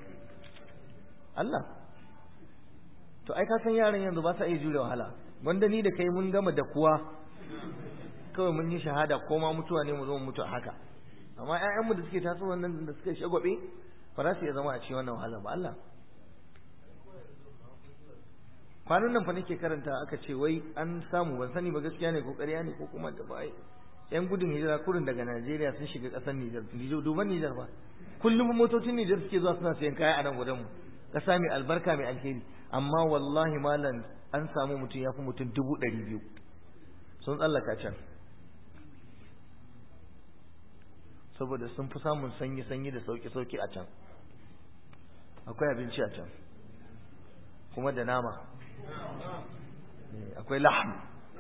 Allah to ai ka san yaran yanzu ba sa iya jure wahala wanda ni da kai mun gama da kuwa kawai mun yi shahada ko ma mutuwa ne mu zo mu mutu a haka amma ƴaƴanmu da suke taso wannan da suka shagwabe ba za su iya zama a cikin wannan wahala ba Allah kwanan nan fa nake karanta aka ce wai an samu ban sani ba gaskiya ne ko ƙarya ne ko kuma da bai yan gudun hijira kurin daga Najeriya sun shiga ƙasar Nijar Nijar duban Nijar ba kullum motocin Nijar suke zuwa suna sayan kaya a nan gudan mu ƙasa mai albarka mai alheri amma wallahi malam an samu mutum ya fi mutum dubu ɗari biyu sun tsallaka can saboda sun fi samun sanyi-sanyi da sauki-sauki a can akwai abinci a can kuma da nama akwai laham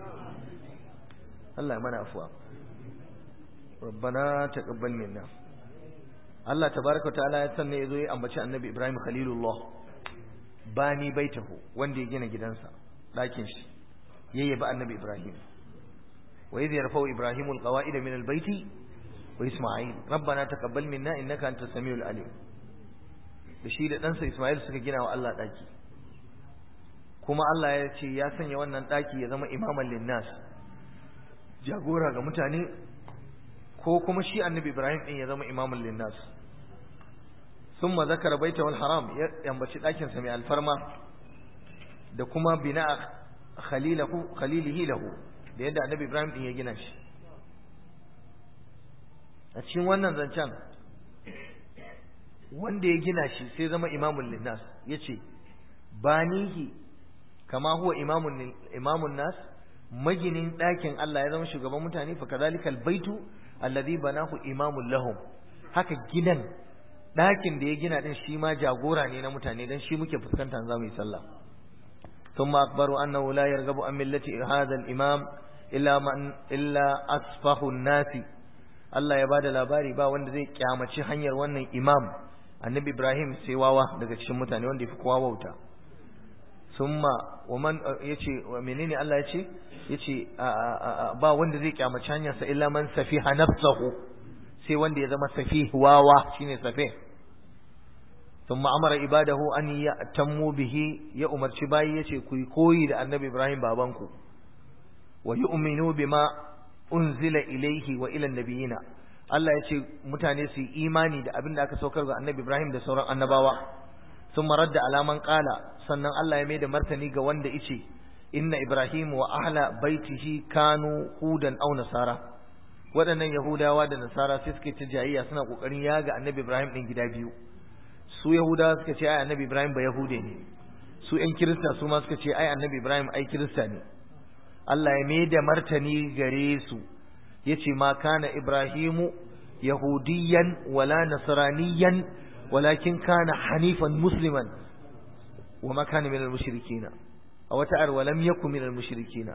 Allah ya mana afuwa rabbana taqabbal minna Allah tabaraka ta'ala ya sanne yazo ya ambaci annabi Ibrahim khalilullah bani baitahu wanda ya gina gidansa ɗakin shi yayyaba annabi Ibrahim wa idh yarfa'u Ibrahimu alqawa'ida min albayti wa Isma'il rabbana taqabbal minna innaka antas samiul alim da shi da ɗansa Isma'il suka gina wa Allah ɗaki kuma Allah ya ce ya sanya wannan ɗaki ya zama imaman linnas jagora ga mutane ko kuma shi annabi Ibrahim ɗin ya zama imaman linnas ثم ذكر بيته الحرام ينبشي ɗakin sa mai alfarma da kuma bina khalilahu khalilihi lahu da yadda annabi Ibrahim din ya gina shi a cikin wannan zancen wanda ya gina shi sai zama imamul linnas yace banihi kama huwa imamun imamun nas maginin ɗakin Allah ya zama shugaban mutane fa kadhalikal baitu alladhi banahu imamul lahum haka gidan ɗakin da ya gina ɗin shi ma jagora ne na mutane don shi muke fuskanta za mu yi sallah ثم أخبروا أنه لا يرغب عن ملة هذا الإمام إلا من إلا أسفه الناس Allah ya bada labari ba wanda zai kyamaci hanyar wannan imam annabi Ibrahim sai wawa daga cikin mutane wanda yafi kowa wauta summa waman yace menene Allah yace yace ba wanda zai kyamaci hanyar sa illa man safiha nafsahu sai wanda ya zama safih wawa shine safih thumma amara ibadahu an ya'tammu bihi ya umarci bayi yace ku koyi da annabi Ibrahim babanku wa yu'minu bima unzila ilaihi wa ila nabiyina Allah ya ce mutane su yi imani da abin da aka saukar ga annabi Ibrahim da sauran annabawa sun marar da alaman kala sannan Allah ya mai da martani ga wanda ice inna Ibrahim wa ahla baitihi kanu hudan aw nasara waɗannan yahudawa da nasara sai suke ta jayayya suna kokarin yaga annabi Ibrahim din gida biyu su yahudawa suka ce ai annabi Ibrahim ba yahude ne su ƴan kirista su ma suka ce ai annabi Ibrahim ai kirista ne Allah ya mai da martani gare su yace ma kana Ibrahimu yahudiyan wala nasraniyan walakin kana hanifan musliman wa ma kana minal mushrikin a wata ar walam yakun minal mushrikin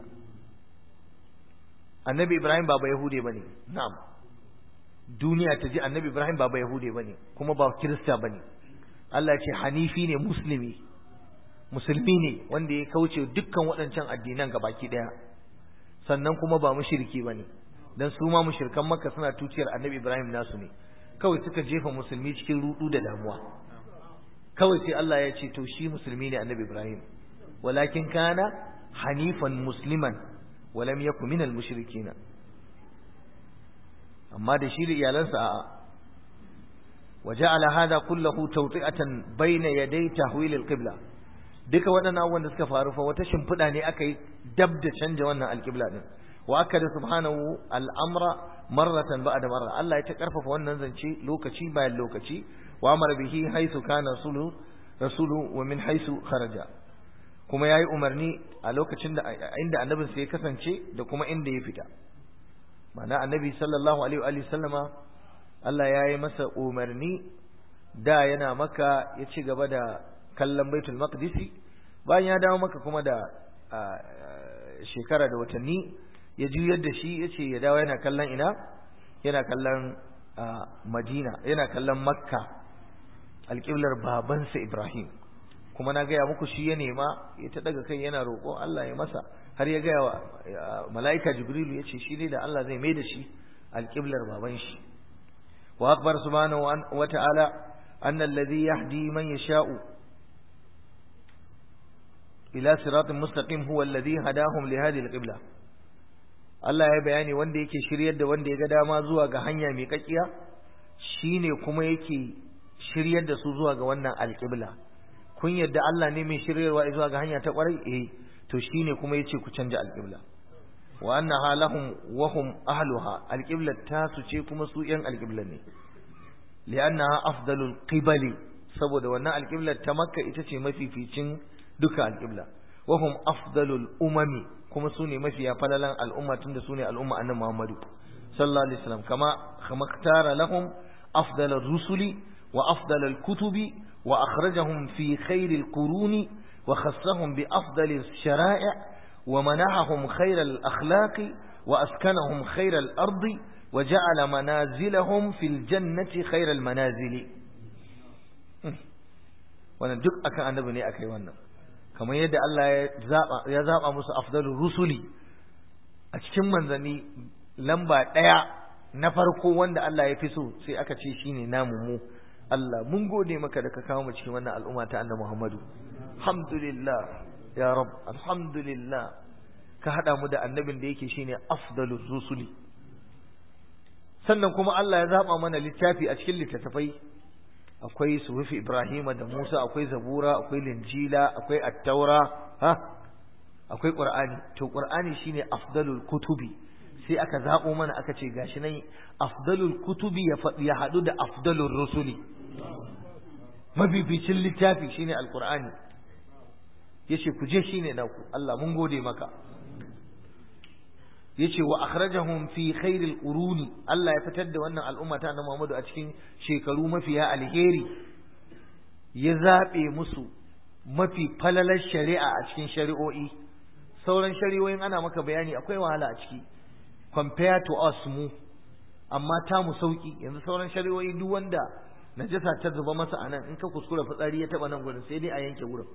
annabi Ibrahim ba ba yahude bane na'am duniya ta ji annabi Ibrahim ba ba yahude bane kuma ba kirista bane Allah ya ce hanifi ne muslimi musulmi ne wanda ya kauce dukkan waɗancan addinan gabaki ɗaya sannan kuma ba mushriki bane dan su ma mushrikan makka suna tuciyar annabi ibrahim nasu ne kawai suka jefa musulmi cikin rudu da damuwa kawai sai Allah ya ce to shi musulmi ne annabi ibrahim walakin kana hanifan musliman walam yakun minal mushrikin amma da shi da iyalansa a'a وجعل هذا كله توطئة بين يدي تحويل القبلة duka waɗannan abubuwan da suka faru fa wata shimfiɗa ne aka yi dab da canja wannan alƙibla din wa aka da subhanahu al'amra marratan ba'da marra Allah ya ta karfafa wannan zance lokaci bayan lokaci wa amara bihi haisu kana rasulu rasulu wa min haisu kharaja kuma yayi umarni a lokacin da inda annabin sai ya kasance da kuma inda ya fita ma'ana annabi sallallahu alaihi wa sallama Allah ya yi masa umarni da yana maka ya ci gaba da kallon baitul maqdisi bayan ya dawo maka kuma da shekara da watanni ya juyar da shi ya ce ya dawo yana kallon ina yana kallon madina yana kallon makka alƙiblar babansa ibrahim kuma na gaya muku shi ya nema ya ta daga kai yana roƙo Allah ya masa har ya gaya wa mala'ika jibrilu ya ce shi ne da Allah zai mai da shi alƙiblar baban shi وأخبر سبحانه وتعالى أن الذي يهدي من يشاء إلى صراط مستقيم هو الذي هداهم لهذه القبلة Allah ya bayani wanda yake shiryar da wanda ya ga dama zuwa ga hanya mai kakkiya shine kuma yake shiryar da su zuwa ga wannan alƙibla kun yadda Allah ne mai shiryarwa zuwa ga hanya ta kwarai eh to shine kuma yace ku canja alƙibla wa annaha lahum wa hum ahluha alqiblat tasu ce kuma su yan alqiblan ne li'annaha afdalul qibali saboda wannan alqiblat ta makka ita ce mafificin duka alqibla wa hum afdalul umami kuma su ne mafiya falalan al'umma tunda su ne al'umma annabi Muhammadu sallallahu alaihi wasallam kama kama ktara lahum afdalur rusuli wa afdalul kutubi wa akhrajahum fi khairil quruni wa khassahum bi afdalis shara'i' ومنحهم خير الأخلاق وأسكنهم خير الأرض وجعل منازلهم في الجنة خير المنازل wannan duk akan annabi ne akai wannan kamar yadda Allah ya zaba musu afdalur rusuli a cikin manzanni lamba ɗaya na farko wanda Allah ya fi so sai aka ce shine namu mu Allah mun gode maka da ka kawo mu cikin wannan al'umma ta annabi Muhammadu alhamdulillah ya rab alhamdulillah ka hada mu da annabin da yake shine afdalur rusuli sannan kuma Allah ya zaba mana littafi a cikin littattafai akwai suhufi Ibrahima da Musa akwai Zabura akwai Linjila akwai At-Taura ha akwai Qur'ani to Qur'ani shine afdalul kutubi sai aka zabo mana aka ce gashi nan afdalul kutubi ya ya hadu da afdalur rusuli mabibicin littafi shine alqur'ani yace ku je shine naku Allah mun gode maka yace wa akhrajahum fi khairil quruni Allah ya fitar da wannan al'umma ta annabi Muhammadu a cikin shekaru mafiya alheri ya zabe musu mafi falalar shari'a a cikin shari'o'i sauran shari'o'in ana maka bayani akwai wahala a ciki compare to us mu amma ta mu sauki yanzu sauran shari'o'i duk wanda najasa ta zuba masa a nan in ka kuskura fitsari ya taba nan gurin sai dai a yanke gurin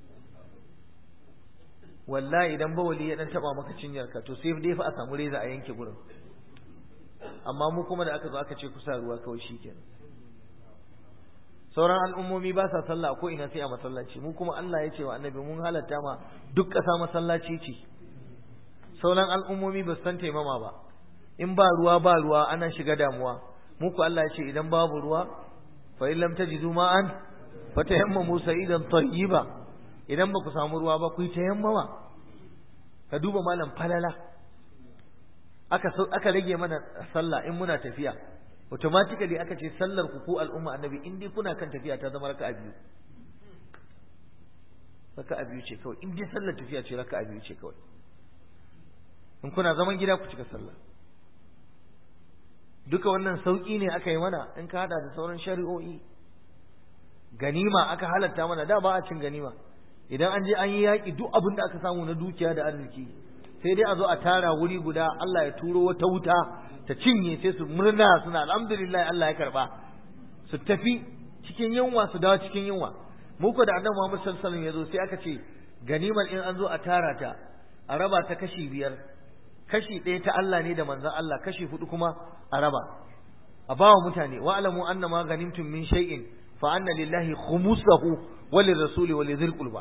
wallahi idan bawali ya dan taba maka cinyar ka to sai dai fa a samu reza a yanke gurin amma mu kuma da aka zo aka ce kusa ruwa kawai shikenan sauran al'ummomi ba sa sallah ko ina sai a masallaci mu kuma Allah ya ce wa annabi mun halatta ma duk ƙasa masallaci ce sauran al'ummomi ba su san taimama ba in ba ruwa ba ruwa ana shiga damuwa mu ku Allah ya ce idan babu ruwa fa in lam tajidu ma'an fa tayammamu sa'idan tayyiba idan ba ku samu ruwa ba ku yi tayammama ka duba malam falala aka aka rage mana sallah in muna tafiya automatically aka ce sallar ku ko al'umma annabi in dai kuna kan tafiya ta zama raka'a biyu raka'a biyu ce kawai in dai sallar tafiya ce raka'a biyu ce kawai in kuna zaman gida ku cika sallah duka wannan sauki ne aka yi mana in ka hada da sauran shari'o'i ganima aka halatta mana da ba a cin ganima idan an je an yi yaƙi duk abin da aka samu na dukiya da arziki sai dai a zo a tara wuri guda Allah ya turo wata wuta ta cinye sai su murna suna alhamdulillah Allah ya karba su tafi cikin yunwa su dawo cikin yunwa mu ko da annabi Muhammad sallallahu alaihi wasallam ya zo sai aka ce ganimar in an zo a tara ta a raba ta kashi biyar kashi ɗaya ta Allah ne da manzon Allah kashi hudu kuma a raba a bawa mutane wa alamu anna ma ganimtum min shay'in fa anna lillahi khumusahu wa lirrasuli wa lidhil qurba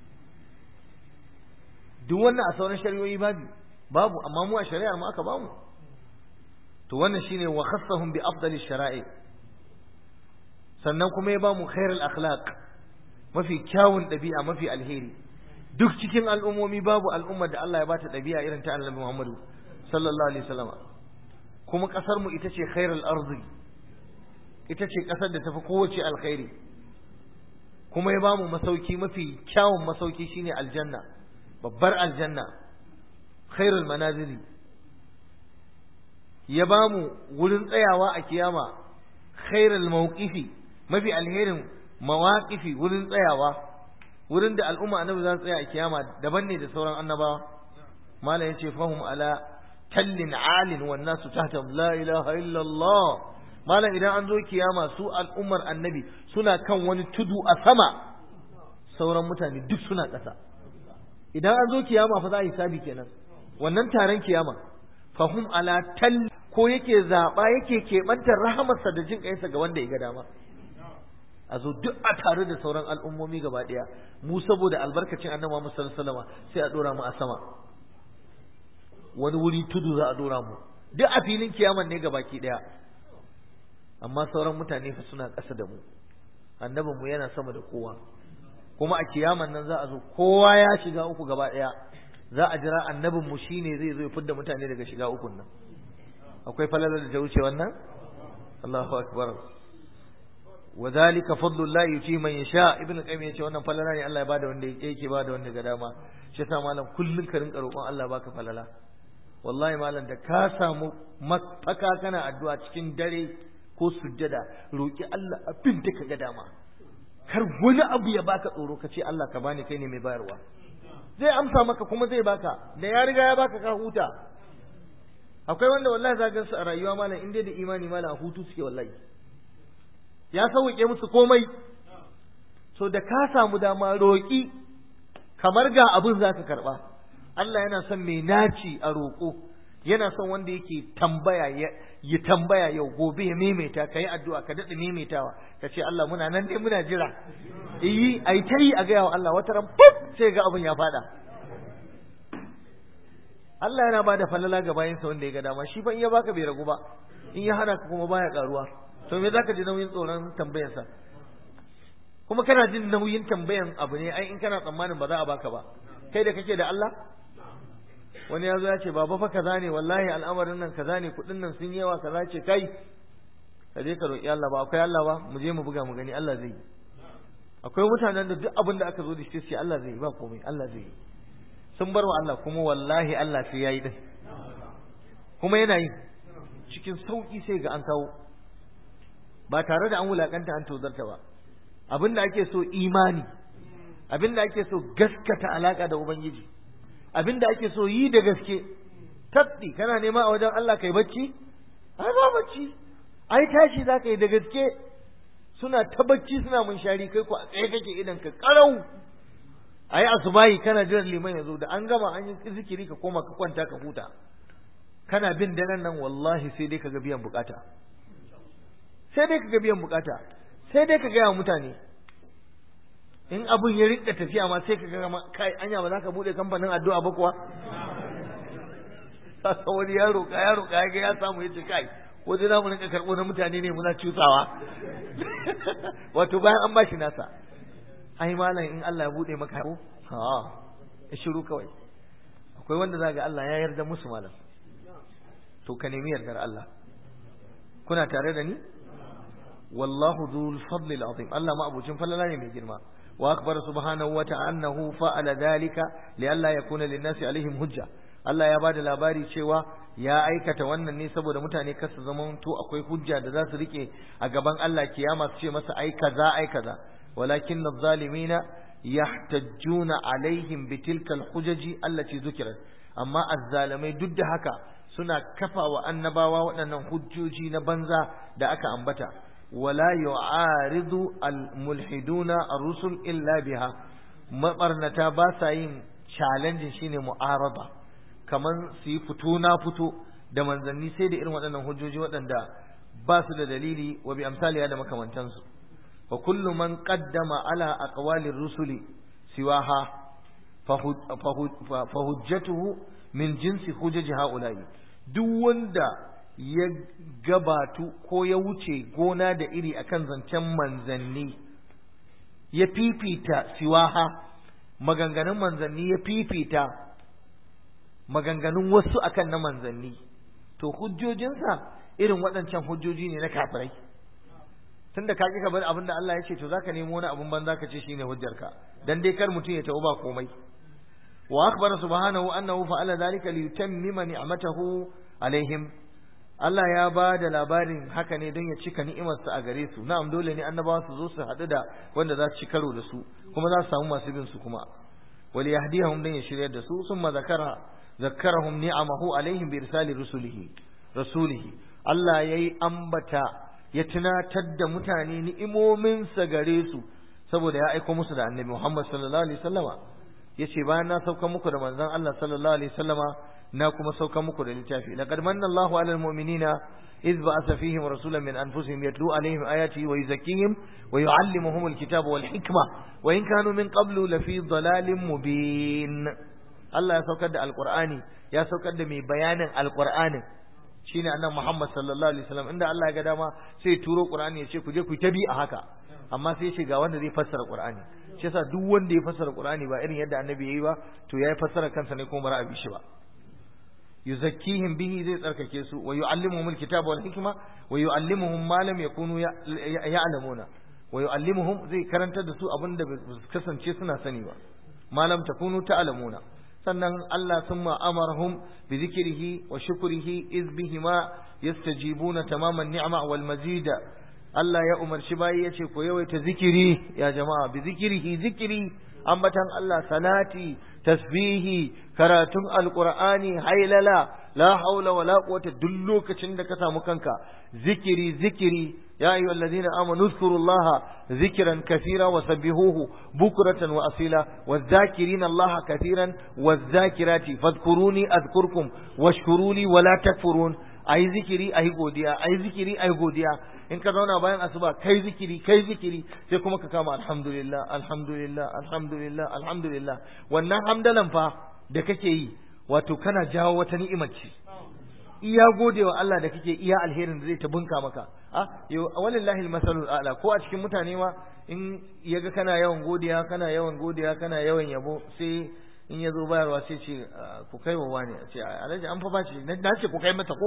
duk wannan a sauran shari'o'i babu babu amma mu a shari'ar mu aka bamu to wannan shine wa khassahum bi afdali shara'i sannan kuma ya bamu khairul akhlaq mafi kyawun ɗabi'a mafi alheri duk cikin al'ummomi babu al'ummar da Allah ya bata ɗabi'a irin ta Annabi Muhammadu sallallahu alaihi wasallam kuma ƙasar mu ita ce khairul ardi ita ce ƙasar da tafi kowace alkhairi kuma ya bamu masauki mafi kyawun masauki shine aljanna babbar aljanna khairul manazili ya bamu wurin tsayawa a kiyama khairul mawqifi mafi alherin mawaqifi wurin tsayawa wurin da al'umma annabi za su tsaya a kiyama daban ne da sauran annabawa malam yace fahum ala tallin alin wan nasu tahta la ilaha illa Allah malam idan an zo kiyama su al'ummar annabi suna kan wani tudu a sama sauran mutane duk suna ƙasa idan an zo kiyama fa za a yi sabi kenan wannan taron kiyama fahum ala tal ko yake zaba yake keɓantar rahamarsa da jin ƙayinsa ga wanda ya ga dama a zo duk a tare da sauran al'ummomi gaba ɗaya mu saboda albarkacin annabi Muhammad sallallahu alaihi wasallam sai a dora mu a sama wani wuri tudu za a dora mu duk a filin kiyaman ne gabaki ɗaya amma sauran mutane fa suna ƙasa da mu annabin mu yana sama da kowa kuma a kiyaman nan za a zo kowa ya shiga uku gaba ɗaya za a jira annabin mu shine zai zo ya fidda mutane daga shiga ukun nan akwai falalar da ta wuce wannan Allahu akbar wa zalika fadlullah yuti man yasha ibn qayyim yace wannan falala ne Allah ya bada wanda yake bada wanda ga dama shi yasa malam kullun ka rinka roƙon Allah baka falala wallahi malam da ka samu mafaka kana addu'a cikin dare ko sujjada roki Allah abin da ka ga dama kar wani abu ya baka tsoro ka ce Allah ka bani kai ne mai bayarwa zai amsa maka kuma zai baka da ya riga ya baka ka huta akwai wanda wallahi za su a rayuwa malam in dai da imani malam a hutu suke wallahi ya sauke musu komai so da ka samu dama roƙi kamar ga abin za ka karɓa Allah yana son mai naci a roƙo yana son wanda yake tambaya ya tambaya yau gobe ya maimaita ka yi addu'a ka daɗa maimaitawa ka ce Allah muna nan dai muna jira iyi a yi ta yi a gaya wa Allah wata ran fuf sai ga abin ya faɗa Allah yana ba da falala ga bayansa wanda ya ga dama shi fa in ya baka bai ragu ba in ya hana ka kuma baya karuwa to me zaka ji nauyin tsoron tambayarsa kuma kana jin nauyin tambayan abu ne ai in kana tsammanin ba za a baka ba kai da kake da Allah wani ya zo ya ce baba fa kaza ne wallahi al'amarin nan kaza ne kuɗin nan sun yawa kaza ce kai ka je ka roƙi Allah ba akwai Allah ba mu je mu buga mu gani Allah zai yi akwai mutanen da duk abin da aka zo da shi sai Allah zai yi ba komai Allah zai yi sun bar wa Allah kuma wallahi Allah sai yayi din kuma yana yi cikin sauki sai ga an kawo ba tare da an wulakanta an tozarta ba abinda ake so imani abinda ake so gaskata alaka da ubangiji abinda ake so yi da gaske tabbi kana nema a wajen Allah kai bacci ai ba bacci ai tashi za ka yi da gaske suna ta bacci suna munshari kai ku a tsaye kake idan ka karau ai asubahi kana jiran liman ya zo da an gama an yi zikiri ka koma ka kwanta ka huta kana bin daren nan wallahi sai dai ka ga biyan bukata sai dai ka ga biyan bukata sai dai ka gaya wa mutane in abun ya rinka tafiya ma sai ka ga kai anya ba za ka bude kamfanin addu'a ba kuwa saka wani ya roƙa ya roƙa ya ga ya samu ya ce kai ko dai za mu rinka karɓo na mutane ne muna cusawa wato bayan an bashi nasa ai malam in Allah ya bude maka ko ha ya shiru kawai akwai wanda za ga Allah ya yarda musu malam to ka nemi yardar Allah kuna tare da ni wallahu dhul fadli azim Allah ma abucin falala ne mai girma wa akbar subhanahu wa ta'ala annahu fa'ala dhalika li alla yakuna lin-nasi alaihim hujja Allah ya bada labari cewa ya aikata wannan ne saboda mutane kasu zaman to akwai hujja da za su rike a gaban Allah kiyama su ce masa ai kaza ai kaza walakin adh-dhalimina yahtajjuna alaihim bitilka al-hujaji allati dhukirat amma azzalimai duk da haka suna kafa wa annabawa waɗannan hujjoji na banza da aka ambata wala yu'aridu al-mulhiduna ar-rusul illa biha mabarnata ba sa yin challenge shine mu'arada kaman su yi fito na fito da manzanni sai da irin waɗannan hujjoji waɗanda ba su da dalili wa bi amsaliya da makamantansu wa kullu man qaddama ala aqwali rusuli siwaha fa hujjatuhu min jinsi hujjaji haula'i duk wanda ya gabatu ko ya wuce gona da iri akan zancen manzanni ya fifita siwaha maganganun manzanni ya fifita maganganun wasu akan na manzanni to hujjojinsa irin waɗancan hujjoji ne na kafirai tunda ka ka bar abin da Allah ya ce to zaka nemo wani abun banza ka ce shine hujjarka dan dai kar mutum ya tawo ba komai wa akhbara subhanahu annahu fa'ala dhalika liyutammima ni'matahu alaihim Allah ya ba da labarin haka ne don ya cika ni'imarsa a gare su na'am dole ne annabawa su zo su haɗu da wanda za su ci karo da su kuma za su samu masu bin su kuma wal yahdihum dan ya shiryar da su summa zakara zakkarahum ni'amahu alaihim bi irsali rusulihi rasulihi Allah yayi ambata ya tunatar da mutane ni'imominsa gare su saboda ya aiko musu da annabi Muhammad sallallahu alaihi wasallama yace bayan na sauka muku da manzon Allah sallallahu alaihi wasallama na kuma sauka muku da littafi laqad manna Allahu 'alal mu'minina إذ بعث فيهم رسولا من أنفسهم يتلو عليهم آياته ويزكيهم ويعلمهم الكتاب والحكمة وإن كانوا من قبل لفي ضلال مبين الله يسوكد القرآن يسوكد من بيان القرآن shine annan Muhammad sallallahu alaihi wasallam inda Allah ya ga dama sai turo Qur'ani ya ce ku je ku tabi a haka amma sai ce ga wanda zai fassara Qur'ani shi yasa duk wanda ya fassara Qur'ani ba irin yadda annabi yayi ba to yayi fassara kansa ne kuma ba a bi shi ba yuzakkihim bihi zai tsarkake su wa yu'allimuhum alkitaba wal hikma wa yu'allimuhum ma lam yakunu ya'lamuna wa yu'allimuhum zai karantar da su abinda ba su kasance suna sani ba ma lam takunu ta'lamuna sannan Allah summa amarahum bi dhikrihi wa shukrihi iz bihima yastajibuna tamaman ni'ma wal mazida Allah ya umarci bayi yace ko yawaita zikiri ya jama'a bi zikrihi zikri ambatan Allah salati tasbihi karatun alqur'ani hailala la haula wala quwwata duk lokacin da ka samu kanka zikiri zikiri ya ayyuhal ladina amanu zkurullaha zikran kathira wa sabbihuhu bukratan wa asila wadh-dhakirina allaha kathiran wadh-dhakirati fadhkuruni adhkurkum washkuruni wala takfurun ayi zikiri ayi godiya ayi zikiri ayi godiya in ka zauna bayan asuba kai zikiri kai zikiri sai kuma ka kama alhamdulillah alhamdulillah alhamdulillah alhamdulillah wannan hamdalan fa da kake yi wato kana jawo wata ni'imar ce iya godewa Allah da kake iya alherin da zai ta bunka maka a yau walillahi almasalul a'la ko a cikin mutane ma in yaga kana yawan godiya kana yawan godiya kana yawan yabo sai in ya zo bayarwa sai ce ku kai wa wani ce alhaji an fa ba shi na ce ku kai mata ko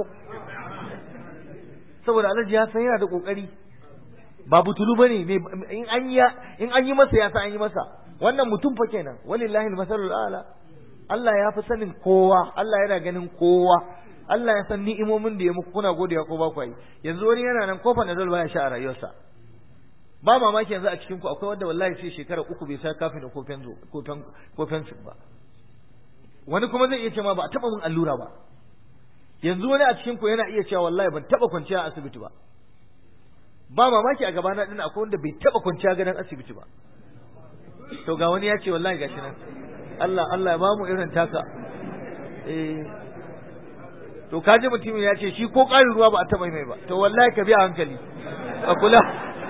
saboda alhaji ya san yana da kokari ba butulu bane in an yi in an yi masa ya san an yi masa wannan mutum fa kenan walillahi almasalul a'la Allah ya fi sanin kowa Allah yana ganin kowa Allah ya san ni'imomin da ya muku kuna godiya ko ba ku yi yanzu wani yana nan kofa na dal baya sha a rayuwarsa ba mamaki yanzu a cikin ku akwai wanda wallahi sai shekara uku bai sa kafin da kofen kofen kofen ba wani kuma zai iya ce ma ba a taba mun allura ba yanzu wani a cikin ku yana iya cewa wallahi ban taba kwanciya a asibiti ba ba mamaki a gabana din akwai wanda bai taba kwanciya gadon asibiti ba to ga wani ya ce wallahi gashi nan Allah Allah ya bamu irin taka eh to kaji mutumin ya ce shi ko ƙarin ruwa ba a taba mai ba to wallahi ka biya hankali a kula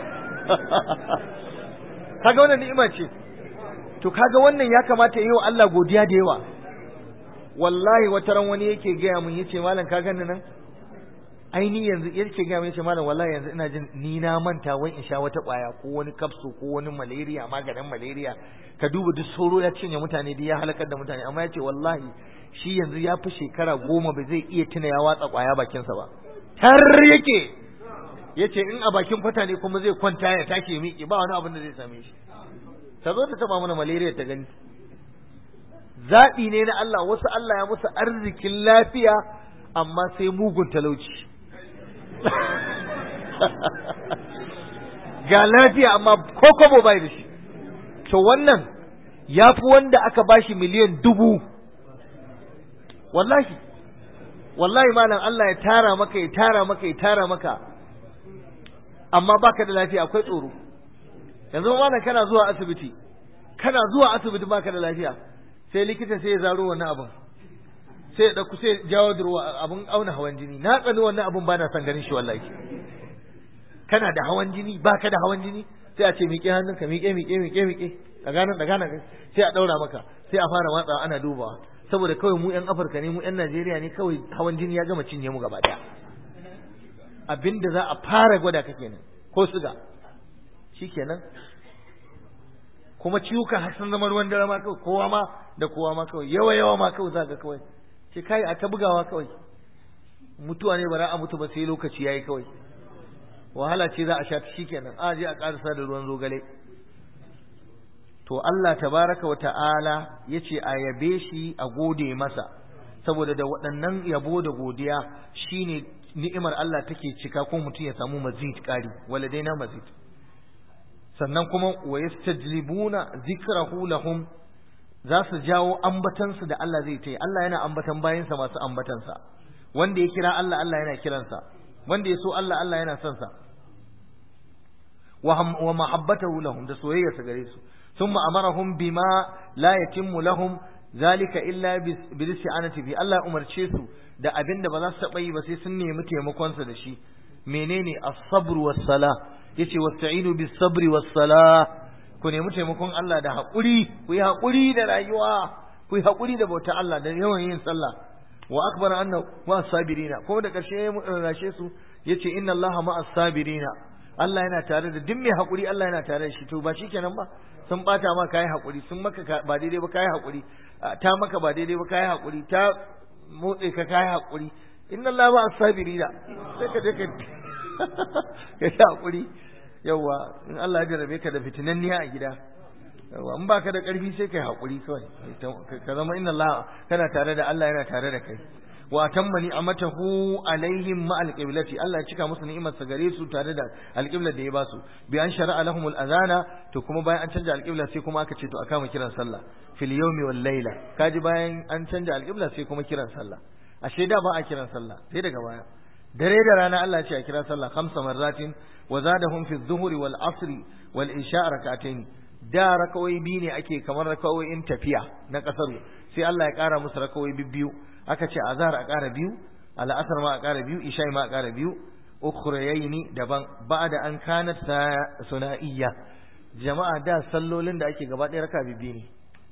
kaga wannan ni'ima ce to kaga wannan ya kamata yi wa Allah godiya da yawa wallahi wata ran wani yake gaya mun yace malam ka gani nan aini yanzu yake gaya mun yace malam wallahi yanzu ina jin ni na manta wai in sha wata kwaya ko wani kapsu ko wani malaria maganin malaria ka duba duk sauro ya cinye mutane da ya halakar da mutane amma yace wallahi shi yanzu ya fi shekara goma ba zai iya tuna ya watsa kwaya bakinsa ba har yake yace in a bakin kwata ne kuma zai kwanta ya take ya miƙe ba wani abin da zai same shi ta zo ta taba mana malaria ta gani zaɓi ne na Allah wasu Allah ya musu arzikin lafiya amma sai mugun talauci ga lafiya amma ko kobo bai da shi to wannan ya fi wanda aka bashi miliyan dubu wallahi wallahi malam Allah ya tara maka ya tara maka ya tara maka amma baka da lafiya akwai tsoro yanzu malam kana zuwa asibiti kana zuwa asibiti baka da lafiya sai likita sai ya zaro wannan abin sai ya dauku sai jawo durwa abin auna hawan jini na tsani wannan abin ba na son ganin shi wallahi kana da hawan jini baka da hawan jini sai a ce miƙe hannunka miƙe miƙe miƙe miƙe daga nan daga nan sai a daura maka sai a fara watsawa ana dubawa saboda kawai mu 'yan Afirka ne mu 'yan Najeriya ne kawai hawan jini ya gama cinye mu gaba daya abinda za a fara gwada ka kenan ko suga shikenan kuma ciwuka har sun zama ruwan dare ma kawai kowa ma da kowa ma kawai yawa yawa ma kawai zaka kawai sai kai a ta bugawa kawai mutuwa ne ba za a mutu ba sai lokaci yayi kawai wahala ce za a sha ta shikenan a je a karasa da ruwan zogale to Allah tabaraka wa ta'ala yace a yabe shi a gode masa saboda da waɗannan yabo da godiya shine ni'imar Allah take cika ko mutum ya samu mazid ƙari waladaina mazid sannan kuma wa yastajlibuna zikrahu lahum za su jawo ambatansu da Allah zai ta yi Allah yana ambatan bayansa masu ambatansa wanda ya kira Allah Allah yana kiransa wanda ya so Allah Allah yana son sa wa mahabbatahu lahum da soyayyarsa gare su thumma amarahum bima la yatimmu lahum zalika illa bilisti'anati bi Allah umarce su da abin da ba za su taɓa yi ba sai sun nemi taimakonsa da shi menene as-sabr was-sala yace wasta'inu bis-sabri was-sala ku nemi taimakon Allah da haƙuri ku yi haƙuri da rayuwa ku yi haƙuri da bauta Allah da yawan yin sallah wa akbar anna wa sabirina kuma da ƙarshe ya rashe su yace inna Allaha ma sabirina Allah yana tare da duk mai haƙuri Allah yana tare da shi to ba shikenan ba sun bata ma kai haƙuri sun maka ba daidai ba kai haƙuri ta maka ba daidai ba kai haƙuri ta motsi ka kai haƙuri inna Allah ma sabirina sai ka je ka ka ta haƙuri yawa in Allah ya jarabe ka da fitinanniya a gida yawa in baka da ƙarfi sai kai haƙuri kawai ka zama inna Allah kana tare da Allah yana tare da kai wa atamma ni'amatahu alaihim ma alqiblati Allah ya cika musu ni'imar sa gare su tare da alqiblar da ya ba su bi an shara'a lahum al'azana to kuma bayan an canja alqibla sai kuma aka ce to aka mu kiran sallah fil yawmi wal layla kaji bayan an canja alqibla sai kuma kiran sallah ashe da ba a kiran sallah sai daga baya dare da rana Allah ya ce a kira sallah khamsa marratin wa zadahum fi adh-dhuhri wal asri wal isha rak'atayn da rakawai biyu ne ake kamar rakawoyin tafiya na kasar sai Allah ya kara musu rakawai biyu aka ce azhar a kara biyu al'asar ma a kara biyu isha ma a kara biyu ukhrayaini daban ba'da an kanat sunaiya jama'a da sallolin da ake gaba ɗaya raka biyu ne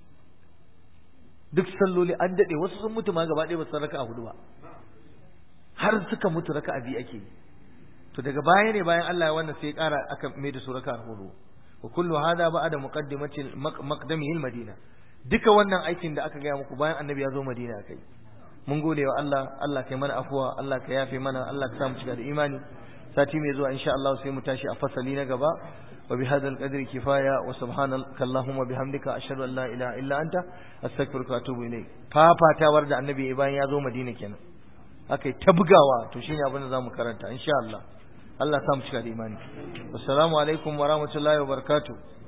duk salloli an dade wasu sun mutu ma gaba ɗaya ba su raka hudu ba har suka mutu raka biyu ake to daga baya ne bayan Allah ya wannan sai ya kara aka mai da su raka hudu wa kullu hada ba'da muqaddimati maqdamihi al-madina duka wannan aikin da aka gaya muku bayan annabi ya zo madina kai mun gode wa Allah Allah kai mana afuwa Allah ka yafe mana Allah ka samu cika da imani sati mai zuwa insha Allah sai mu tashi a fasali na gaba wa bi hadal qadri kifaya wa subhanaka allahumma bihamdika ashhadu an la ilaha illa anta astaghfiruka wa atubu ilayk fafatawar da annabi bayan ya zo madina kenan akai ta bugawa to shine abin da zamu karanta insha Allah Allah samu cika da imani assalamu alaikum wa rahmatullahi wa barakatuh